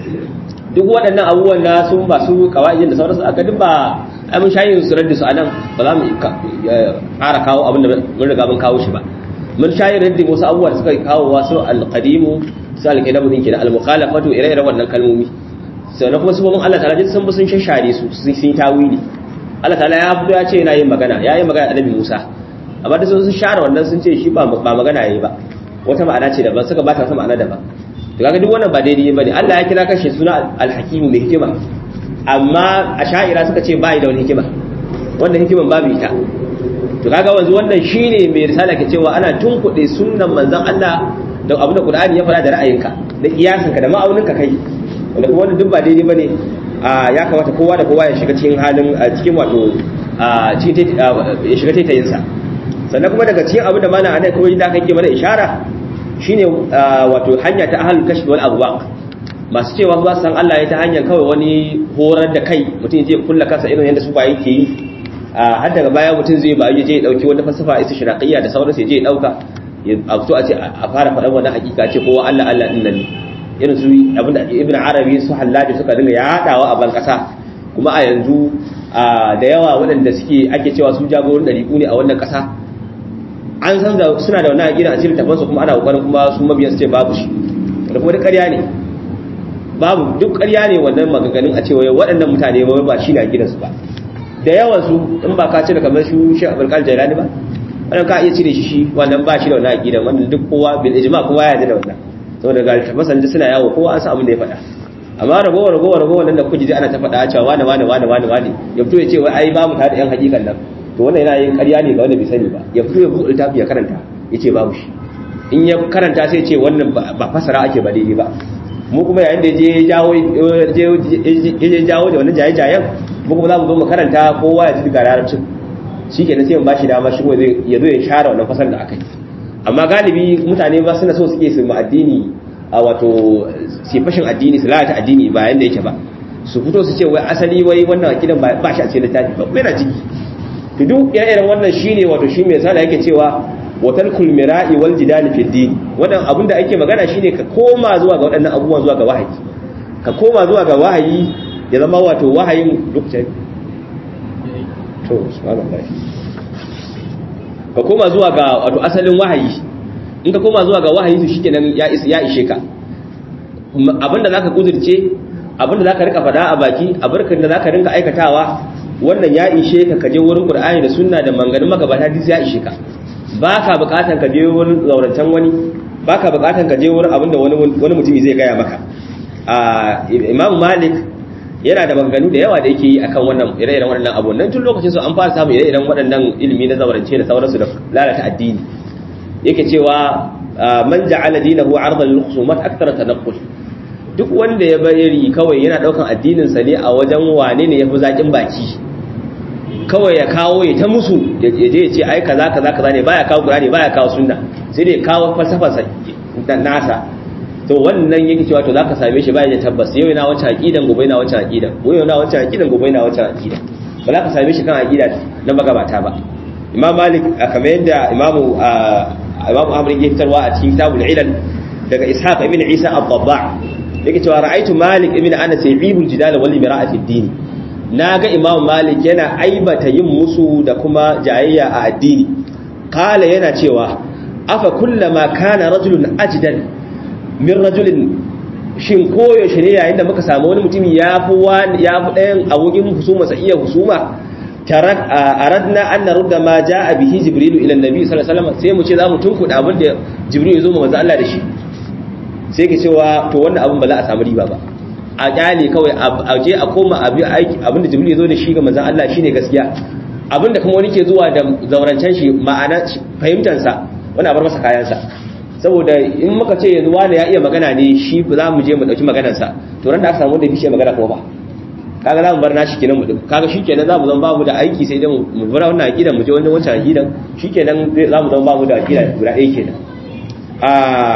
duk waɗannan abubuwan da sun ba su kawaijin da sauransu aka duk ba ai mun shayin su raddi su anan ba za mu ƙara kawo abin da mun riga mun kawo shi ba mun shayin raddi wasu abubuwa da suka kawo wasu alqadimu su alƙidamu ɗin kenan al-mukhalafatu ire-iren wannan kalmomi sannan kuma sabon Allah ta'ala duk sun bi sun shashare su sun yi tawili Allah ta'ala ya fito ya ce yana yin magana ya yi magana da Annabi Musa amma da sun share wannan sun ce shi ba magana yayi ba wata ma'ana ce daban suka bata wata ma'ana daban to kaga duk wannan ba daidai bane Allah ya kira kashi suna al-hakimu mai hikima amma asha'ira suka ce bai da wani hikima wannan hikiman babu ita to kaga wanzu wannan shine mai risala ke cewa ana tunkuɗe sunnan manzon Allah da abin da Qur'ani ya fara da ra'ayinka da kiyasinka da ma'auninka kai wanda kuma wannan duk ba daidai bane ya kamata kowa da kowa ya shiga cikin halin cikin wato cikin ya shiga taitayin sa sannan kuma daga cikin abin da mana ana kawai da kake mana ishara shine wato hanya ta ahlul kashf wal abwaq masu cewa ba san Allah ya ta hanyar kawai wani horar da kai mutum zai kulla kansa irin yadda su ba yake yi har daga baya mutum zai ba je ya dauki wata falsafa isa shiraqiyya da sauransu ya je ya dauka a fito a ce a fara faɗan wani hakika ce kowa Allah Allah din nan ne irin su abinda ibn arabi su hallaji suka dinga yaɗawa a ban ƙasa kuma a yanzu da yawa waɗanda suke ake cewa su jagorin ɗariƙu ne a wannan ƙasa an san da suna da wannan aƙida a cikin tafansu kuma ana ƙoƙarin kuma su mabiyan su ce babu shi da kuma duk ƙarya ne babu duk ƙarya ne wannan maganganun a cewa waɗannan mutane ba ba shi ne aƙidansu ba da yawan su in ba ka cire kamar shi shi abul qadir jailani ba wannan ka iya cire shi shi wannan ba shi da wannan aqidan wannan duk kowa bil ijma kowa ya yarda da wannan saboda ga tafasan da suna yawo kowa an san abin da ya faɗa amma ragowa ragowa ragowa nan da kuke ji ana ta faɗa cewa wani wani wani wani wani ya fito ya ce wai ai babu tare da yan hakikan nan to wannan yana yin ƙarya ne ga wanda bai sani ba ya fito ya buɗe littafi ya karanta ya ce babu shi in ya karanta sai ce wannan ba fasara ake ba daidai ba mu kuma yayin da je jawo je jawo da wannan jaye-jayen mu kuma za mu zo mu karanta kowa ya ji ga larabcin shi ke sai mu bashi dama shi ya zo ya share wannan fasar da aka yi amma galibi mutane ba suna so suke su ma addini a wato sifashin addini su lalata addini ba yanda yake ba su fito su ce wai asali wai wannan akidan ba shi a cikin littafi ba yana ciki to duk irin wannan shine wato shi mai sala yake cewa watal kulmira'i wal jidali fi din wannan abin da ake magana shine ka koma zuwa ga waɗannan abubuwan zuwa ga wahayi ka koma zuwa ga wahayi ya zama wato wahayin lokacin to subhanallah ka koma zuwa ga wato asalin wahayi in ka koma zuwa ga wahayi to shikenan ya ya ishe ka abinda zaka kudurce abinda zaka rika fada a baki abarkan da zaka rinka aikatawa wannan ya ishe ka kaje wurin qur'ani da sunna da manganin magabata duk ya ishe ka baka bukatan ka je wurin zaurantan wani baka bukatan ka je wurin abinda wani wani mutumi zai gaya maka a imam malik yana da maganganu da yawa da yake yi akan wannan ire-iren waɗannan abubuwan nan tun lokacin su an fara samun ire-iren waɗannan ilimi na zaurance da sauransu da lalata addini yake cewa man ja'ala dinahu 'ardan lil khusumat akthara tanaqqul duk wanda ya bari kawai yana daukan addinin sa ne a wajen wane ne yafi zakin baki kawai ya kawo ya ta musu ya je ya ce ai kaza kaza kaza ne baya kawo qur'ani baya kawo sunna sai dai kawo falsafa sa nasa to wannan yake cewa to zaka same shi baya da tabbas yau yana wancan aqidan gobe yana wancan aqidan gobe yana wancan aqidan gobe yana wancan aqidan ba za ka same shi kan aqida na magabata ba imam malik kamar yadda imamu imamu amr yake fitarwa a cikin kitabul ilal daga ishaq ibn isa ad-dabba yake cewa ra'aytu malik ibn anas yibul jidal wal mira'ati ad-din naga imam malik yana aibata yin musu da kuma jayayya a addini kala yana cewa afa kullama kana rajulun ajdan min rajulin shin koyaushe ne yayin da muka samu wani mutumi ya fi ɗayan abokin husuma sa iya husuma aradna an narudda ma a bihi jibrilu ila annabi sallallahu alaihi wasallam sai mu ce zamu tunkuda abin da jibrilu ya zo manzo Allah da shi sai ke cewa to wannan abin ba za a samu riba ba a kyale kawai a je a koma abi aiki abin da jibrilu ya zo da shi ga manzo Allah shine gaskiya abin da kuma wani ke zuwa da zaurancen shi ma'ana fahimtar sa wani abar masa kayan sa saboda in muka ce yanzu wani ya iya magana ne shi ba za mu je mu dauki maganar sa to ran da aka samu wanda ya fi magana kuma ba kaga za mu bar nashi kenan mu kaga shikenan za mu zama babu da aiki sai dai mu bar wannan aqida mu je wannan wancan aqidan shikenan za mu zama babu da aqida guda ɗaya kenan a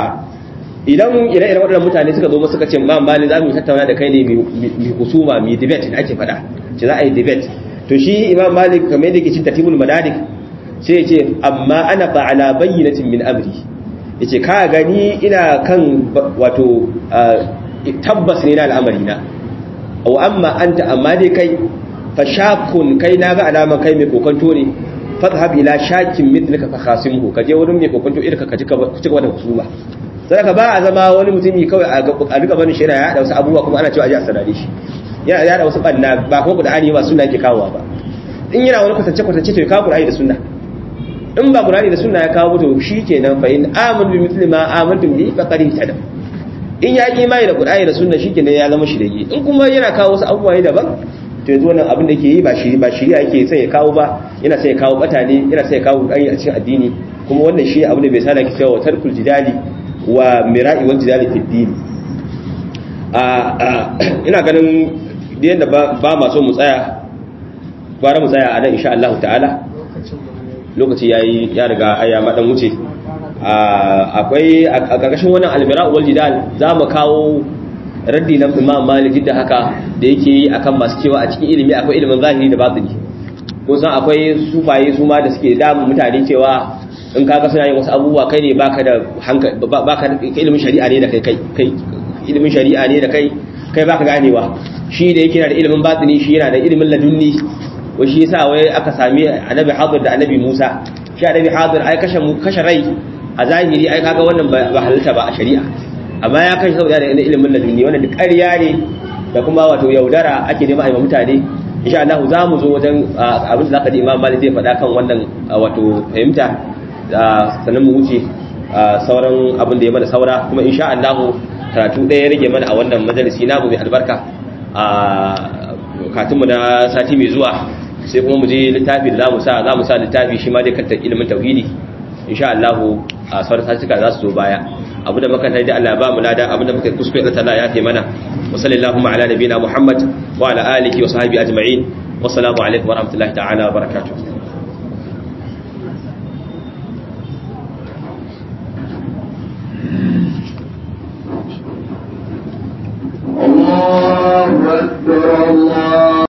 idan ire-iren waɗannan mutane suka zo suka ce ma mali za mu tattauna da kai ne mi husuma mi debate da ake faɗa ce za a yi debate to shi imam malik kamar yadda yake cin tartibul madarik sai ya ce amma ana fa ala bayyinatin min amri yace ka gani ina kan wato tabbas ne na al'amari na aw amma anta amma dai kai fa shakun kai na ga alama kai mai kokonto ne fadhhab ila shakin mithlaka fa khasimhu kaje wurin mai kokonto irka ka cika cika da husuma sai ka ba a zama wani mutumi kawai a rika barin shi yana yada wasu abubuwa kuma ana cewa aje a sanade shi yana yada wasu banna ba kuma qur'ani ba sunna yake kawowa ba in yana wani kwatance kwatance to ya kawo qur'ani da sunna in ba qur'ani da sunna ya kawo to shikenan fa in amanu bi mithli ma amantum bi faqad ihtada in ya yi imani da qur'ani da sunna shikenan ya zama shirye in kuma yana kawo wasu abubuwa ne daban to yanzu wannan abin da ke yi ba shi ba shiriya yake sai ya kawo ba yana sai ya kawo bata ne yana sai ya kawo qur'ani a cikin addini kuma wannan shi abin da bai sa da ke cewa tarkul jidali wa mira'i wal jidali fi din ina ganin da yadda ba ma so mu tsaya gwara mu tsaya a nan insha Allah ta'ala lokaci yayi ya riga aya madan wuce akwai a karkashin wannan almira'u wal jidal za mu kawo raddi na Imam Malik da haka da yake yi akan masu cewa a cikin ilimi akwai ilimin zahiri da batini ko san akwai sufaye su ma da suke damu mutane cewa in kaga suna yin wasu abubuwa kai ne baka da hankali baka da ilimin shari'a ne da kai kai ilimin shari'a ne da kai kai baka ganewa shi da yake da ilimin batini shi yana da ilimin ladunni wai shi yasa wai aka sami annabi hadir da annabi Musa shi annabi hadir ai kashe mu kashe rai a zahiri ai kaga wannan ba halalta ba a shari'a amma ya kashe saboda da ilimin ladunni wannan duk ƙarya ne da kuma wato yaudara ake nema a mutane insha Allah za mu zo wajen abin da zaka ji Imam Malik zai faɗa kan wannan wato fahimta sannan mu wuce sauran abin da ya mana saura kuma insha Allah karatu ɗaya ya rage mana a wannan majalisi namu mai albarka a katunmu na sati mai zuwa sai kuma mu je littafi da zamu sa zamu sa littafi shi ma dai kan ilimin tauhidi insha Allah a sauran satuka za su zo baya abu da muka da Allah ba mu lada abu da muka kuskure da Allah ya kai mana wa sallallahu ala nabiyina Muhammad wa ala alihi wa sahbihi ajma'in wa assalamu alaikum wa rahmatullahi ta'ala wa barakatuh